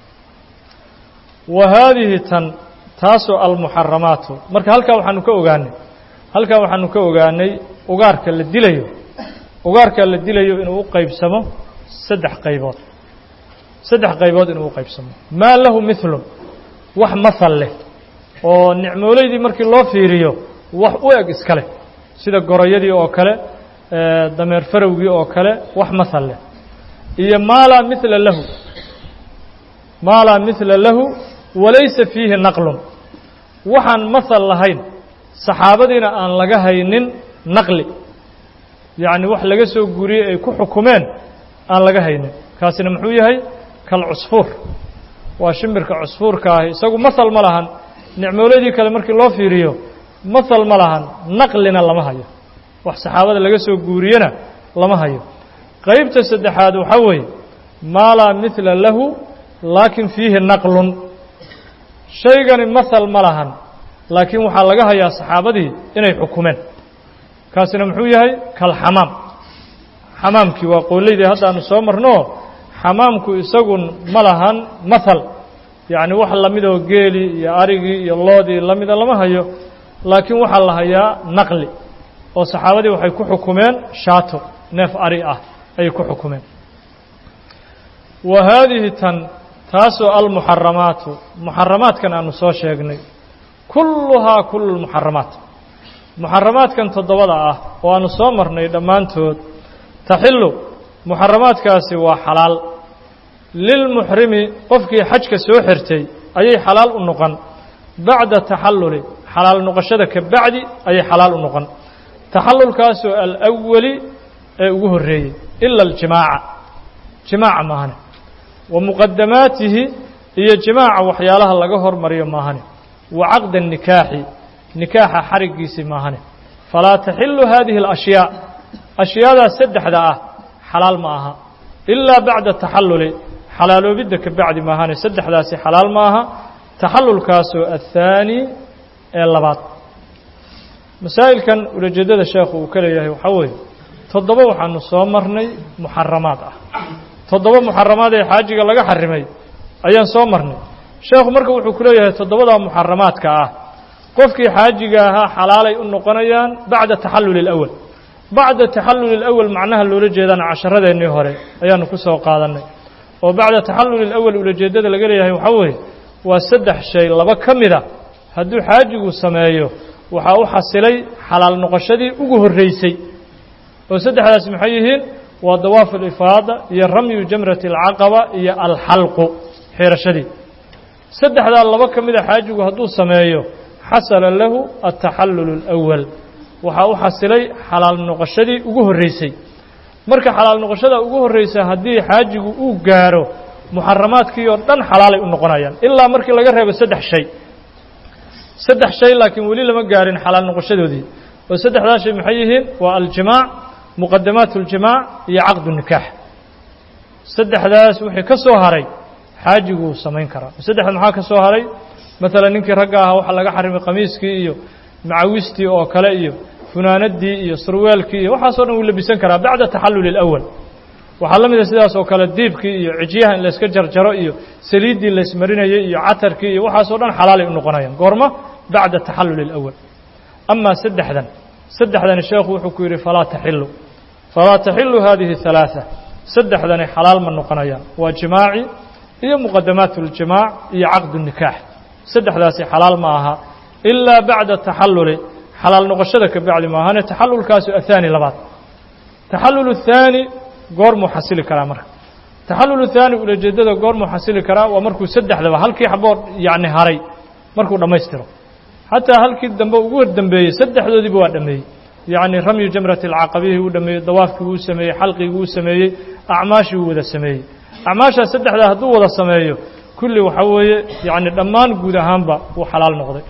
Speaker 1: wa haadihi tan taasoo almuxaramaatu marka halkaa waxaanu ka ogaanay halkaa waxaanu ka ogaanay ugaarka la dilayo ugaarka la dilayo inuu u qaybsamo saddex qaybood saddex qaybood inuu u qaybsamo maa lahu milun wax mahal leh oo nicmoolaydii markii loo fiiriyo wax u eg iska leh sida goroyadii oo kale dameer farowgii oo kale wax mahal leh iyo maa laa mila lahu maa laa mila lahu walaysa fiihi naqlun waxaan mahal lahayn saxaabadiina aan laga haynin naqli yacni wax laga soo guuriyey ay ku xukumeen aan laga haynin kaasina muxuu yahay kal cusfuur waa shimbirka cusfuurka ahi isagu mahal ma lahan nicmooladii kale markii loo fiiriyo mahal ma lahan naqlina lama hayo wax saxaabada laga soo guuriyena lama hayo qaybta saddexaad waxaa weeye maa laa mila lahu laakin fiihi naqlun shaygani mahal ma lahan laakiin waxaa laga hayaa saxaabadii inay xukumeen kaasina muxuu yahay kalxamaam xamaamkii waa qoolaydii haddaanu soo marnoo xamaamku isagun ma lahan mahal yacni wax lamidoo geelii iyo arigii iyo loodii lamida lama hayo laakiin waxaa la hayaa naqli oo saxaabadii waxay ku xukumeen shaato neef ari ah ayay ku xukumeen wa haadihi tan taasoo almuxaramaatu muxaramaadkan aanu soo sheegnay kulluhaa kullu lmuxaramaat muxaramaadkan toddobada ah oo aanu soo marnay dhammaantood taxilu muxaramaadkaasi waa xalaal lilmuxrimi qofkii xajka soo xirtay ayay xalaal u noqon bacda taxalluli xalaal noqoshada ka bacdi ayay xalaal u noqon taxallulkaasoo alawali ee ugu horreeyey ila aljimaaca jimaaca maahane wa muqadamaatihi iyo jimaaca waxyaalaha laga hormariyo maahane wa caqda nikaaxi nikaaxa xariggiisii maahane falaa taxilu hadihi alashyaa ashyaadaas saddexda ah xalaal ma aha ilaa bacda taxalluli xalaaloobidda ka bacdi maahane saddexdaasi xalaal ma aha taxallulkaasoo athaani ee labaad masaa'ilkan ulajeeddada sheekhu uu ka leeyahay waxaa weeye toddoba waxaanu soo marnay muxaramaad ah toddoba muxaramaad ee xaajiga laga xarimay ayaan soo marnay sheekhu marka wuxuu ku leeyahay toddobadaa muxaramaadka ah qofkii xaajiga ahaa xalaalay u noqonayaan bacda taxalluli alawal bacda taxalluli alawal macnaha loola jeedana casharadeennii hore ayaanu ku soo qaadannay oo bacda taxalluli alawal ulajeeddada laga leeyahay waxaa weeye waa saddex shay laba ka mida hadduu xaajigu sameeyo waxaa u xasilay xalaal noqoshadii ugu horreysay oo saddexdaasi maxay yihiin waa dawaafu alifaada iyo ramyu jamrati alcaqaba iyo alxalqu xirashadii saddexdaa laba ka mida xaajigu hadduu sameeyo xasala lahu altaxallulu alawal waxaa u xasilay xalaal noqoshadii ugu horreysay marka xalaal noqoshada ugu horreysa haddii xaajigu uu gaaro muxaramaadkii oo dhan xalaalay u noqonayaan ilaa markii laga reebo saddex shay saddex shay laakiin weli lama gaarin xalaal noqoshadoodii oo saddexdaa shay maxay yihiin waa aljimaac muqadamaat اljimaac iyo caqdu nikaax saddexdaas wixii ka soo haray xaajiguu samayn karaa saddexda maxaa ka soo haray maalan ninkii ragga ahaa waxaa laga xarimay qamiiskii iyo macawistii oo kale iyo funaanadii iyo surweelkii iyo waxaasoo dhan wuu labisan karaa bacda taxalluli اlأwal waxaa la mida sidaas oo kale diibkii iyo cijyaha in layska jarjaro iyo saliiddii laysmarinayay iyo catarkii iyo waxaasoo dhan xalaalay u noqonayaan goorma bacda taxalluli اlأwal amaa saddexdan saddexdani sheekhu wuxuu ku yidhi falaa taxilu falaa taxilu hadihi الثalaaثة saddexdani xalaal ma noqonayaan waa jimaaci iyo muqadamaat اljimaac iyo caqd الnikaax saddexdaasi xalaal ma aha ilaa bacda taxalluli xalaal noqoshada ka bacdi maahane taxallulkaasu ahaani labaad taxallul الthaani goormuu xasili karaa marka taxallul الthaani ulajeedada goormuu xasili karaa waa markuu saddexdaba halkii xaboo yacni haray markuu dhammaystiro xataa halkii dambe ugu hordambeeyey saddexdoodiiba waa dhameeyey yacni ramyu jamrati alcaqabihii uu dhameeyey dawaafkii wuu sameeyey xalqigii wuu sameeyey acmaashii wuu wada sameeyey acmaashaas saddexdaa hadduu wada sameeyo kulli waxaa weeye yacni dhammaan guud ahaanba wuu xalaal noqday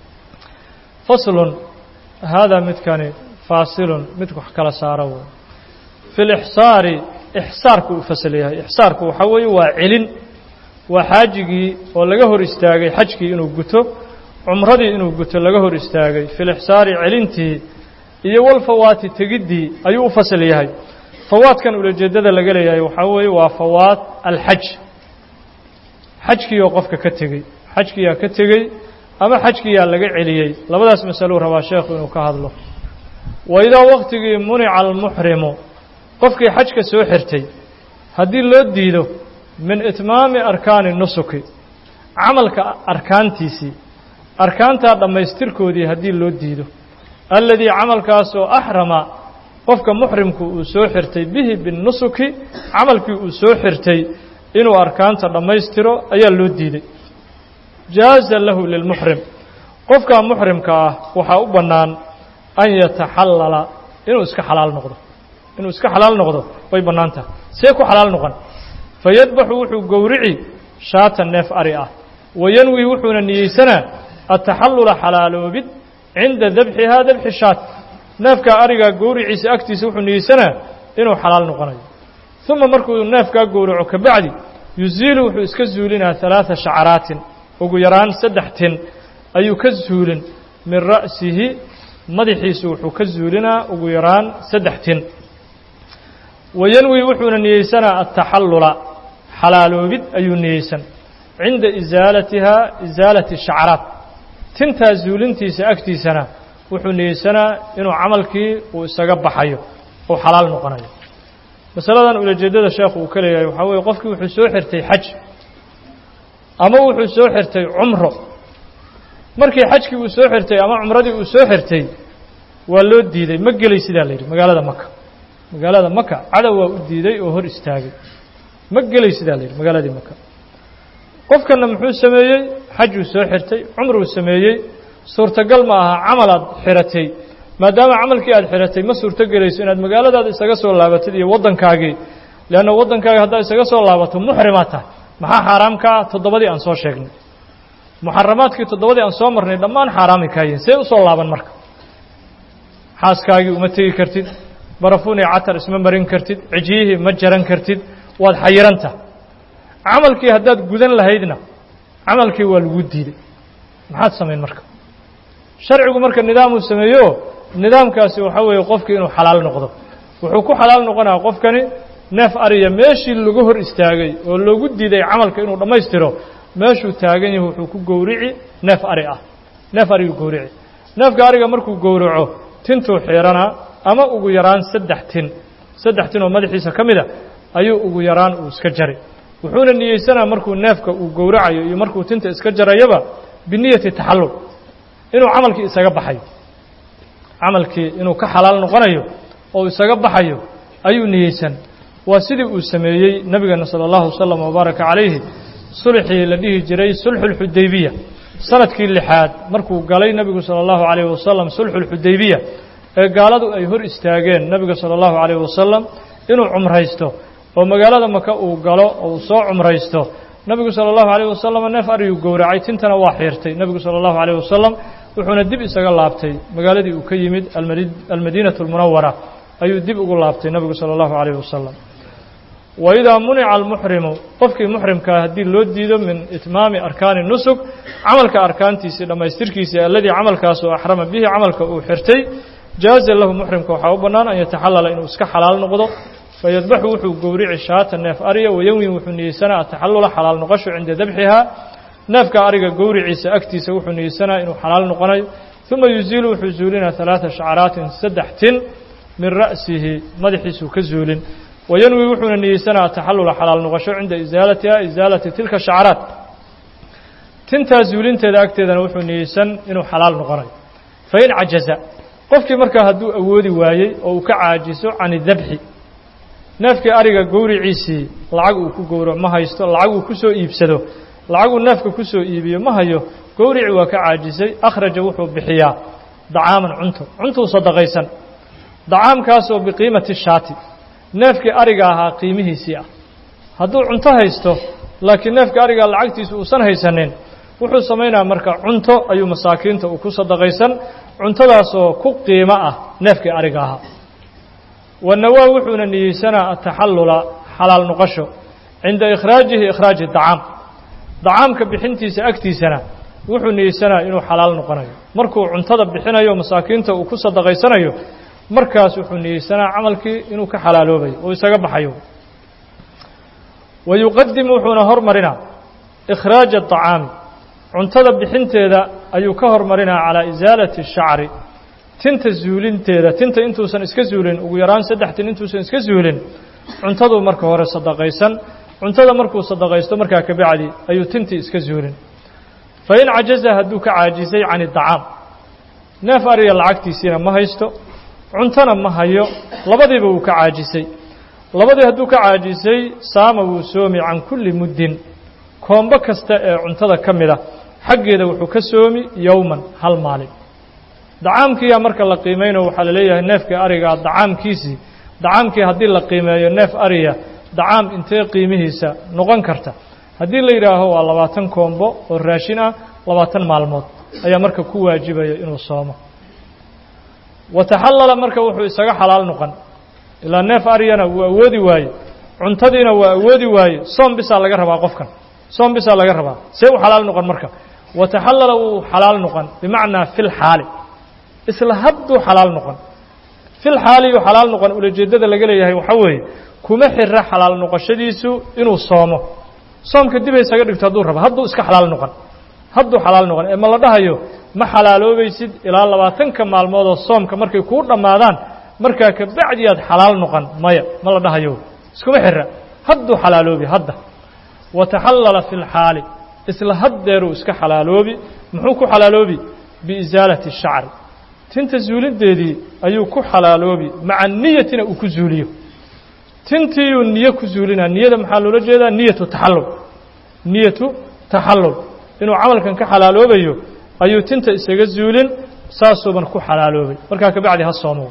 Speaker 1: faslun haadaa midkani faasilun mid wax kala saaro wey fi lixsaari ixsaarku uu fasal yahay ixsaarku waxaa weeye waa celin waa xaajigii oo laga hor istaagay xajkii inuu guto cumradii inuu guto laga hor istaagay fi lixsaari celintii iyo walfawaati tegiddii ayuu u fasal yahay fawaadkan ulajeeddada laga leeyahay waxaa weeye waa fawaad alxaj xajkiioo qofka ka tegey xajkiyaa ka tegey ama xajkiyaa laga celiyey labadaas masaluu rabaa sheekhu inuu ka hadlo wa idaa waktigii munica almuxrimu qofkii xajka soo xirtay haddii loo diido min itmaami arkaani nusuki camalka arkaantiisii arkaantaa dhammaystirkoodii haddii loo diido alladii camalkaasoo axrama qofka muxrimku uu soo xirtay bihi binnusuki camalkii uu soo xirtay inuu arkaanta dhammaystiro ayaa loo diiday jaaza lahu lilmuxrim qofkaa muxrimka ah waxaa u bannaan an yataxallala inuu iska xalaal noqdo inuu iska xalaal noqdo way bannaan tahay see ku xalaal noqon fayadbaxu wuxuu gowrici shaata neef ari ah wayanwi wuxuuna niyeysanaa ataxallula xalaaloobid cinda dabxihaa dabxi shaat neefkaa arigaa gowriciisa agtiisa wuxuu niyeysanaa inuu xalaal noqonayo uma markuu neefkaa gowraco ka bacdi yuziilu wuxuu iska zuulinaa ثalaaثa shacaraatin ugu yaraan saddex tin ayuu ka zuulin min ra'sihi madaxiisu wuxuu ka zuulinaa ugu yaraan saddex tin wayanwi wuxuuna niyeysanaa ataxallula xalaaloobid ayuu niyeysan cinda isaalatihaa isaalati shacraat tintaa zuulintiisa agtiisana wuxuu niyeysanaa inuu camalkii uu isaga baxayo uu xalaal noqonayo masaladan ulajeeddada sheekhu uu ka leeyahay waxaa weeye qofkii wuxuu soo xirtay xaj ama wuxuu soo xirtay cumro markii xajkii uu soo xirtay ama cumradii uu soo xirtay waa loo diiday ma gelay sidaa la yidhi magaalada maka magaalada maka cadow waa u diiday oo hor istaagay ma gelay sidaa la yidhi magaaladii maka qofkanna muxuu sameeyey xajuu soo xirtay cumruu sameeyey suurtagal ma aha camal aad xiratay maadaama camalkii aad xiratay ma suurto gelayso inaad magaaladaada isaga soo laabatid iyo waddankaagii leanna waddankaaga haddaad isaga soo laabato muxrimaad tahay maxaa xaaraam ka ah toddobadii aan soo sheegnay muxaramaadkii toddobadii aan soo marnay dhammaan xaaraamay kaayihin see u soo laaban marka xaaskaagii uma tegi kartid barafuuni catar isma marin kartid cijiyihii ma jaran kartid waad xayiranta camalkii haddaad gudan lahaydna camalkii waa lagu diiday maxaad samayn marka sharcigu marka nidaamuu sameeyo nidaamkaasi waxaa weeye qofkii inuu xalaal noqdo wuxuu ku xalaal noqonaya qofkani neef ariya meeshii lagu hor istaagay oo loogu diiday camalka inuu dhammaystiro meeshuu taagan yahay wuxuu ku gowrici neef ari ah neef ariyuu gowrici neefka ariga markuu gowraco tintuu xiiranaa ama ugu yaraan saddex tin saddex tin oo madaxiisa ka mid a ayuu ugu yaraan uu iska jari wuxuuna niyeysanaa markuu neefka uu gowracayo iyo markuu tinta iska jarayaba biniyati taxallul inuu camalkii isaga baxayo camalkii inuu ka xalaal noqonayo oo isaga baxayo ayuu niyeysan waa sidii uu sameeyey nebigeena salى اllahu wasalam wabaaraka calayhi sulxii la dhihi jiray sulxu اlxudaybiya sanadkii lixaad markuu galay nebigu salى اllahu عalayh wasalam sulxu اlxudaybiya ee gaaladu ay hor istaageen nebiga salى اllahu عalayh wasalam inuu cumraysto oo magaalada maka uu galo oo uu soo cumraysto nebigu salى اllahu عalayh wasalam neef ariyuu gowracay tintana waa xiirtay nebigu salى اllahu عalayh wasalam wuxuuna dib isaga laabtay magaaladii uu ka yimid almadiinaة اlmunawara ayuu dib ugu laabtay nebigu salى اllahu عalayh wasalam waidaa munica almuxrimu qofkii muxrimkaa haddii loo diido min itmaami arkaani nusuk camalka arkaantiisii dhammaystirkiisii alladii camalkaasoo axrama bihi camalka uu xirtay jaaza lahu muxrimka waxaa u bannaan an yataxallala inuu iska xalaal noqdo fayadbaxu wuxuu gowrici shaata neef ariya wayanwi wuxuu niyeysanaa ataxallula xalaal noqosho cinda dabxihaa neefka ariga gowriciisa agtiisa wuxuu niyeysanaa inuu xalaal noqonayo uma yuziilu wuxuu zuulinaa ثalaaثa shacaraatin saddex tin min ra'sihi madaxiisuu ka zuulin wayanwi wuxuuna niyeysanaa ataxallula xalaal noqosho cinda isaalatiha isaalati tilka shacaraat tintaa zuulinteeda agteedana wuxuu niyeysan inuu xalaal noqonayo fain cajaza qofkii markaa hadduu awoodi waayey oo uu ka caajiso can idabxi neefkii ariga gowriciisii lacag uu ku gowro ma haysto lacag uu ku soo iibsado lacaguu neefka ku soo iibiyo ma hayo gowrici waa ka caajisay akhraja wuxuu bixiyaa dacaaman cunto cuntuu sadaqaysan dacaamkaasoo biqiimati shaati neefkii ariga ahaa qiimihiisii ah hadduu cunto haysto laakiin neefkii arigaa lacagtiisa uusan haysanin wuxuu samaynayaa marka cunto ayuu masaakiinta uu ku sadaqaysan cuntadaasoo ku qiimo ah neefkii ariga ahaa wanawaa wuxuuna niyeysanaa ataxallula xalaal noqosho cinda ikhraajihi ikhraaji dacaam dacaamka bixintiisa agtiisana wuxuu niyeysanaa inuu xalaal noqonayo markuu cuntada bixinayo masaakiinta uu ku sadaqaysanayo markaas wuxuu niyeysanaa camalkii inuu ka xalaaloobayo oo isaga baxayo wa yuqadim wuxuuna hormarinaa ikhraaja aطacaami cuntada bixinteeda ayuu ka hormarinaa calaa isaalati shacri tinta zuulinteeda tinta intuusan iska zuulin ugu yaraan saddex tin intuusan iska zuulin cuntaduu marka hore sadaqaysan cuntada markuu sadaqaysto markaa ka bacdi ayuu tintii iska zuulin fain cajaza hadduu ka caajisay can idacaam neef ariga lacagtiisiina ma haysto cuntona ma hayo labadiiba wuu ka caajisay labadii hadduu ka caajisay saama wuu soomi can kulli muddin koombo kasta ee cuntada ka mid a xaggeeda wuxuu ka soomi yowman hal maalin dacaamkiiyaa marka la qiimayno waxaa la leeyahay neefkii arigaa dacaamkiisii dacaamkii haddii la qiimeeyo neef ariya dacaam intee qiimihiisa noqon karta haddii la yidhaaho waa labaatan koombo oo raashin ah labaatan maalmood ayaa marka ku waajibaya inuu soomo wataxallala marka wuxuu isaga xalaal noqon ilaa neef aryana wuu awoodi waaye cuntadiina waa awoodi waaye soom bisaa laga rabaa qofkan soom bisaa laga rabaa see u xalaal noqon marka wataxallala wuu xalaal noqon bimacnaa fil xaali isla hadduu xalaal noqon fil xaaliyu xalaal noqon ulajeeddada laga leeyahay waxaa weeye kuma xira xalaal noqoshadiisu inuu soomo soomka dib ay isaga dhigto hadduu rabo hadduu iska xalaal noqon hadduu xalaal noqon ee ma la dhahayo ma xalaaloobaysid ilaa labaatanka maalmoodoo soomka markay kuu dhammaadaan markaa ka bacdi aad xalaal noqon maya ma la dhahayo iskuma xira hadduu xalaaloobi hadda wataxallala fi lxaali isla haddeeruu iska xalaaloobi muxuu ku xalaaloobi biisaalati shacri tinta zuulinteedii ayuu ku xalaaloobi maca niyatina uu ku zuuliyo tintiiyuu niyo ku zuulinaa niyada maxaa loola jeedaa niyatu taxallul niyatu taxallul inuu camalkan ka xalaaloobayo ayuu tinta isaga zuulin saasuuban ku xalaaloobay markaa ka bacdi ha soomo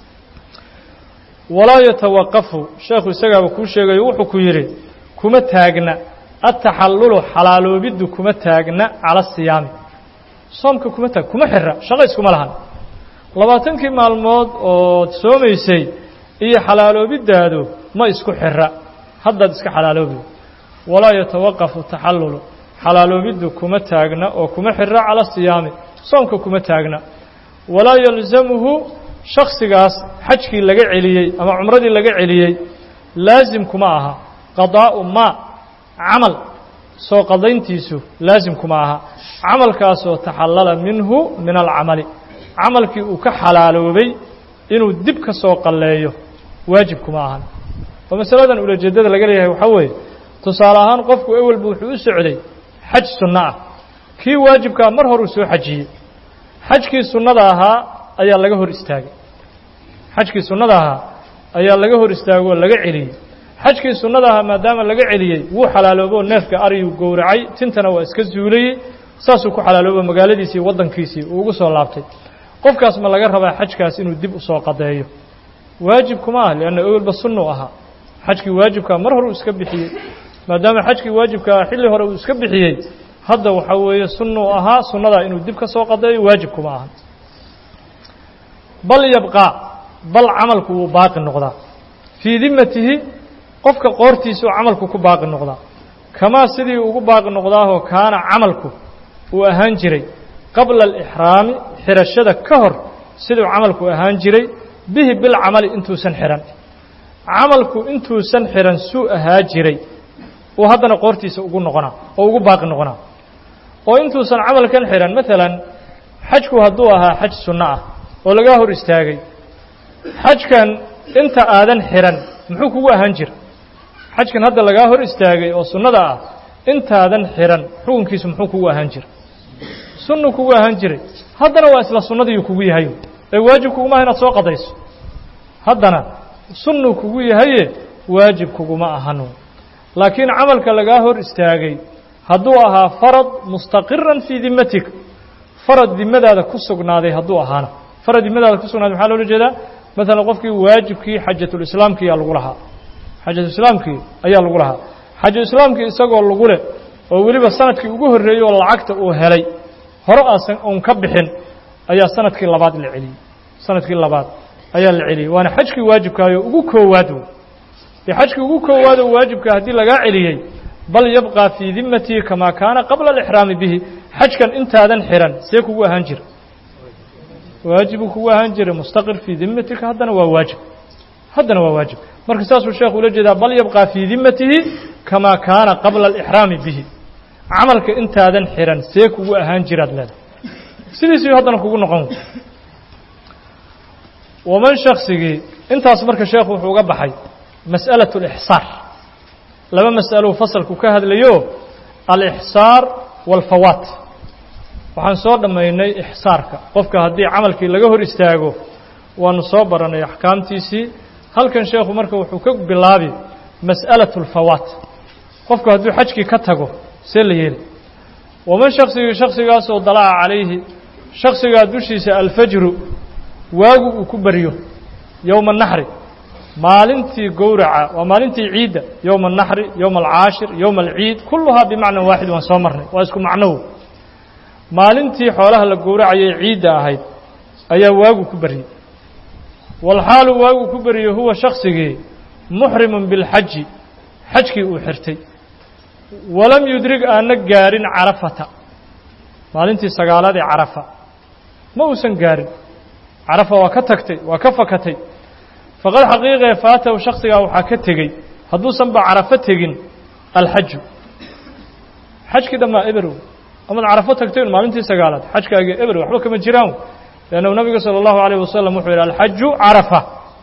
Speaker 1: walaa yatawaqafu sheekhu isagaaba kuu sheegayo wuxuu ku yidhi kuma taagna ataxallulu xalaaloobiddu kuma taagna cala siyaami soomka kuma taag kuma xira shaqo iskuma lahan labaatankii maalmood ood soomaysay iyo xalaaloobiddaadu ma isku xira haddaad iska xalaaloobi walaa yatawaqafu taxallulu xalaaloobiddu kuma taagna oo kuma xira cala siyaami soomka kuma taagna walaa yalzamuhu shaksigaas xajkii laga celiyey ama cumradii laga celiyey laasim kuma aha qadaa'u maa camal soo qadayntiisu laasim kuma aha camalkaasoo taxallala minhu min alcamali camalkii uu ka xalaaloobay inuu dib ka soo qalleeyo waajib kuma ahan oo masaladan ulajeeddada laga leeyahay waxaa weeye tusaale ahaan qofku ewelba wuxuu u socday xaj sunno ah kii waajibkaa mar horuu soo xajiyey xajkii sunnada ahaa ayaa laga hor istaagay xajkii sunnada ahaa ayaa laga hor istaagay oo laga celiyey xajkii sunnada ahaa maadaama laga celiyey wuu xalaalooboo neefka ariyuu gowracay tintana waa iska zuulayey saasuu ku xalaaloobo magaaladiisii waddankiisii uu ugu soo laabtay qofkaas ma laga rabaa xajkaas inuu dib usoo qadeeyo waajib kuma ah lianna owelba sunnuu ahaa xajkii waajibkaa mar hore uu iska bixiyey maadaama xajkii waajibkaa xilli hore uu iska bixiyey hadda waxaa weeye sunnuu ahaa sunnadaa inuu dib ka soo qadeeyo waajib kuma aha bal yabqaa bal camalku wuu baaqi noqdaa fii dimatihi qofka qoortiisa oo camalku ku baaqi noqdaa kamaa sidii ugu baaqi noqdaahoo kaana camalku uu ahaan jiray qabla alixraami xirashada ka hor siduu camalku ahaan jiray bihi bilcamali intuusan xihan camalku intuusan xihan suu ahaa jiray uu haddana qoortiisa ugu noqonaa oo ugu baaqi noqonaa oo intuusan camalkan xihan maalan xajku hadduu ahaa xaj sunno ah oo lagaa hor istaagay xajkan inta aadan xihan muxuu kugu ahaan jira xajkan hadda lagaa hor istaagay oo sunnada ah intaadan xihan xukunkiisu muxuu kugu ahaan jira sunnu kugu ahaan jiray haddana waa isla sunnadiiu kugu yahay ee waajib kugumaha inaad soo qadayso haddana sunnu kugu yahaye waajib kuguma ahan laakiin camalka lagaa hor istaagay hadduu ahaa farad mustaqiran fii dimatik farad dimadaada ku sugnaaday hadduu ahaana farad dimadaada ku sugnaaday maxaa loola jeedaa maalan qofkii waajibkii xajatulislaamkii ayaa lagu lahaa xajatulislaamkii ayaa lagu lahaa xajulislaamkii isagoo lagu leh oo weliba sanadkii ugu horreeyey oo lacagta uu helay hore aasan uun ka bixin ayaa sanadkii labaad la celiyey sanadkii labaad ayaa la celiyey waana xajkii waajibkaayo ugu koowaad wey dee xajkii ugu koowaad oo waajibka haddii lagaa celiyey bal yabqى fii dimatii kamaa kaana qabla alixraami bihi xajkan intaadan xihan see kugu ahaan jira waajibuu kugu ahaan jiray mustaqir fii dimatika haddana waa waajib haddana waa waajib marka saasuu sheekhu ula jeedaa bal yabqى fii dimatihi kamaa kaana qabla alixraami bihi camalka intaadan xihan see kugu ahaan jiraad leedahay sidiisii haddana kugu noqon waman shaksigii intaas marka sheekhu wuxuu uga baxay masأalaة اlإxsaar laba mas'alou fasalku ka hadlayo alixsaar waalfawaat waxaan soo dhammaynay ixsaarka qofka haddii camalkii laga hor istaago waanu soo baranay axkaamtiisii halkan sheekhu marka wuxuu ka bilaabi mas'alaة اlfawaat qofku hadduu xajkii ka tago see la yeeli waman shaksigii shaksigaasoo dalaca calayhi shaksigaa dushiisa alfajru waagu uu ku baryo yowma naxri maalintii gowraca waa maalintii ciidda yowma الnaxri yowma alcaashir yowma alciid kulluhaa bimacna waaxid waan soo marnay waa isku macnow maalintii xoolaha la gowracayay ciidda ahayd ayaa waagu ku beryey walxaalu waagu ku beryey huwa shaksigii muxrimun biاlxaji xajkii uu xirtay walam yudrig aana gaarin carafata maalintii sagaalaad ee carafa ma uusan gaarin carafa waa ka tagtay waa ka fakatay faqad xaqiiqee faatahu shaksigaa waxaa ka tegey hadduusan ba carafo tegin alxaju xajkii dhammaa eberow amaad carafo tagtay un maalintii sagaalaad xajkaagii eber waxba kama jiraan leannahu nabiga salى اllahu alayh wasalam wuxuu yidhi alxaju carafa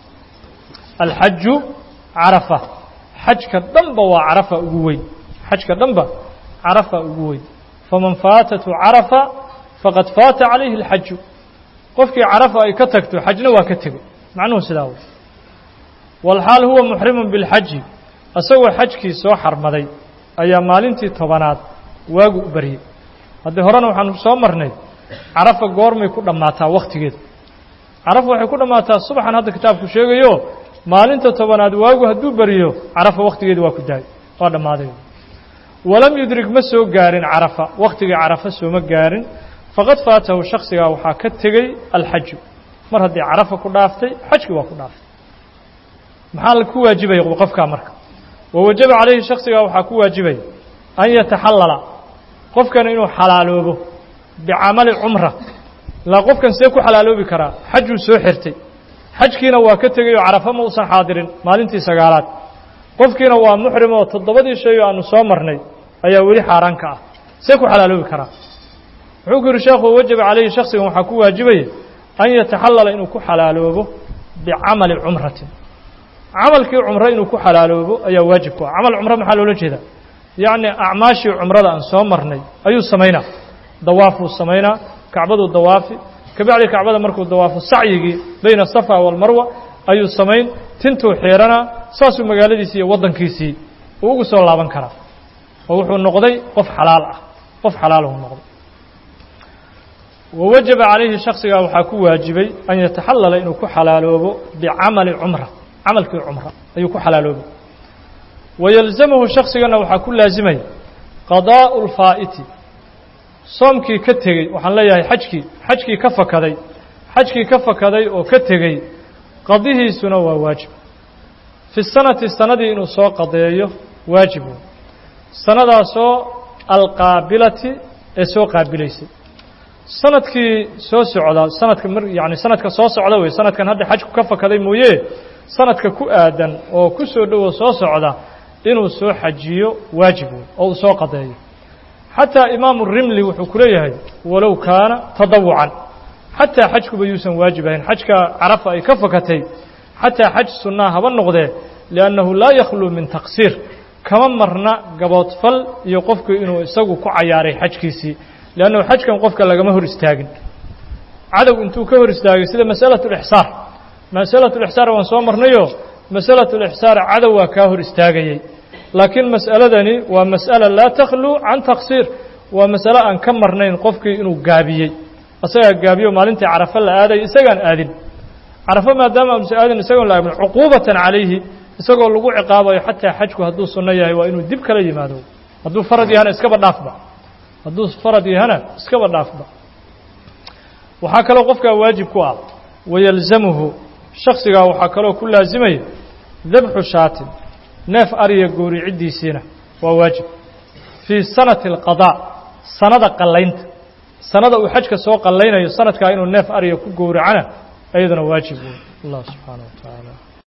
Speaker 1: alxaju carafa xajka dhanba waa carafa ugu weyn xajka dhanba carafa ugu weyn faman faatatu carafa faqad faata calayhi اlxaju qofkii carafa ay ka tagto xajna waa ka tegey macnuhu sidaa wey walxaal huwa muxrimun bilxaji isagoo xajkii soo xarmaday ayaa maalintii tobanaad waagu u baryey haddii horena waxaanu soo marnay carafa goormay ku dhammaataa wakhtigeeda carafa waxay ku dhammaataa subaxan hadda kitaabku sheegayo maalinta tobanaad waagu hadduu beriyo carafa wakhtigeeda waa ku daay waa dhammaaday walam yudrig ma soo gaarin carafa wakhtigii carafa sooma gaarin faqad faatahu shaksigaa waxaa ka tegey alxaju mar haddii carafa ku dhaaftay xajkii waa ku dhaaftay maxaa ku waajibaya qofkaa marka wawajaba calayhi shaksigaa waxaa ku waajibaya an yataxallala qofkana inuu xalaaloobo bicamali cumra ilaa qofkan see ku xalaaloobi karaa xajuu soo xirtay xajkiina waa ka tegay oo carafa ma uusan xaadirin maalintii sagaalaad qofkiina waa muxrim oo toddobadii shay oo aanu soo marnay ayaa weli xaaraan ka ah see ku xalaaloobi karaa wuxuu ku yidhi sheekhu wajaba calayhi shaksigan waxaa ku waajibaya an yataxallala inuu ku xalaaloobo bicamali cumratin camalkii cumro inuu ku xalaaloobo ayaa waajib ku ah camal cumro maxaa loola jeedaa yacni acmaashii cumrada aan soo marnay ayuu samaynaa dawaafuu samaynaa kacbaduu dawaafi kabacdi kacbada markuu dawaafo sacyigii bayna asafa waalmarwa ayuu samayn tintuu xiiranaa saasuu magaaladiisii iyo waddankiisii uu ugu soo laaban karaa oo wuxuu noqday qof xalaal ah qof xalaalahu noqday wawajaba calayhi shaksigaa waxaa ku waajibay an yataxallala inuu ku xalaaloobo bicamali cumra camalkii cumra ayuu ku xalaaloobay wayalzamahu shaksigana waxaa ku laasimaya qadaa'u lfaa'iti soomkii ka tegey waxaan leeyahay xajkii xajkii ka fakaday xajkii ka fakaday oo ka tegey qadihiisuna waa waajib fi sanati sanadii inuu soo qadeeyo waajib wey sanadaasoo alqaabilati ee soo qaabilaysay sanadkii soo socda sanadka mar yani sanadka soo socda wey sanadkan hadda xajku ka fakaday mooye sanadka ku aadan oo ku soo dhowo soo socda inuu soo xajiyo waajib wey oo uu soo qadeeyo xataa imaamu rimli wuxuu ku leeyahay walow kaana tadawucan xataa xajkuba yuusan waajib ahayn xajka carafa ay ka fakatay xataa xaj sunnaa haba noqdee liannahu laa yakhluu min taqsiir kama marna gaboodfal iyo qofku inuu isagu ku cayaaray xajkiisii liannahu xajkan qofka lagama hor istaagin cadow intuu ka hor istaagay sida masalatu lixsaar masalatu lixsaar waan soo marnayo masalatu lixsaar cadow waa kaa hor istaagayey laakiin mas'aladani waa mas'ala laa takhluu can taqsiir waa masale aan ka marnayn qofkii inuu gaabiyey isagaa gaabiyo maalintii carafa la aaday isagaan aadin carafo maadaama amse aadin isagoon la aadin cuquubatan calayhi isagoo lagu ciqaabayo xataa xajku hadduu sunno yahay waa inuu dib kala yimaado hadduu farad yahana iskaba dhaafba hadduu farad yahana iskaba dhaafba waxaa kaloo qofkaa waajib ku ah wayalzamuhu shaksigaa waxaa kaloo ku laasimaya dabxu shaatin neef ariya gooriciddiisiina waa waajib fii sanati alqadaa sanada qallaynta sanada uu xajka soo qallaynayo sanadkaa inuu neef ariya ku gowracana ayaduna waajib wey allah subxaana wa tacaala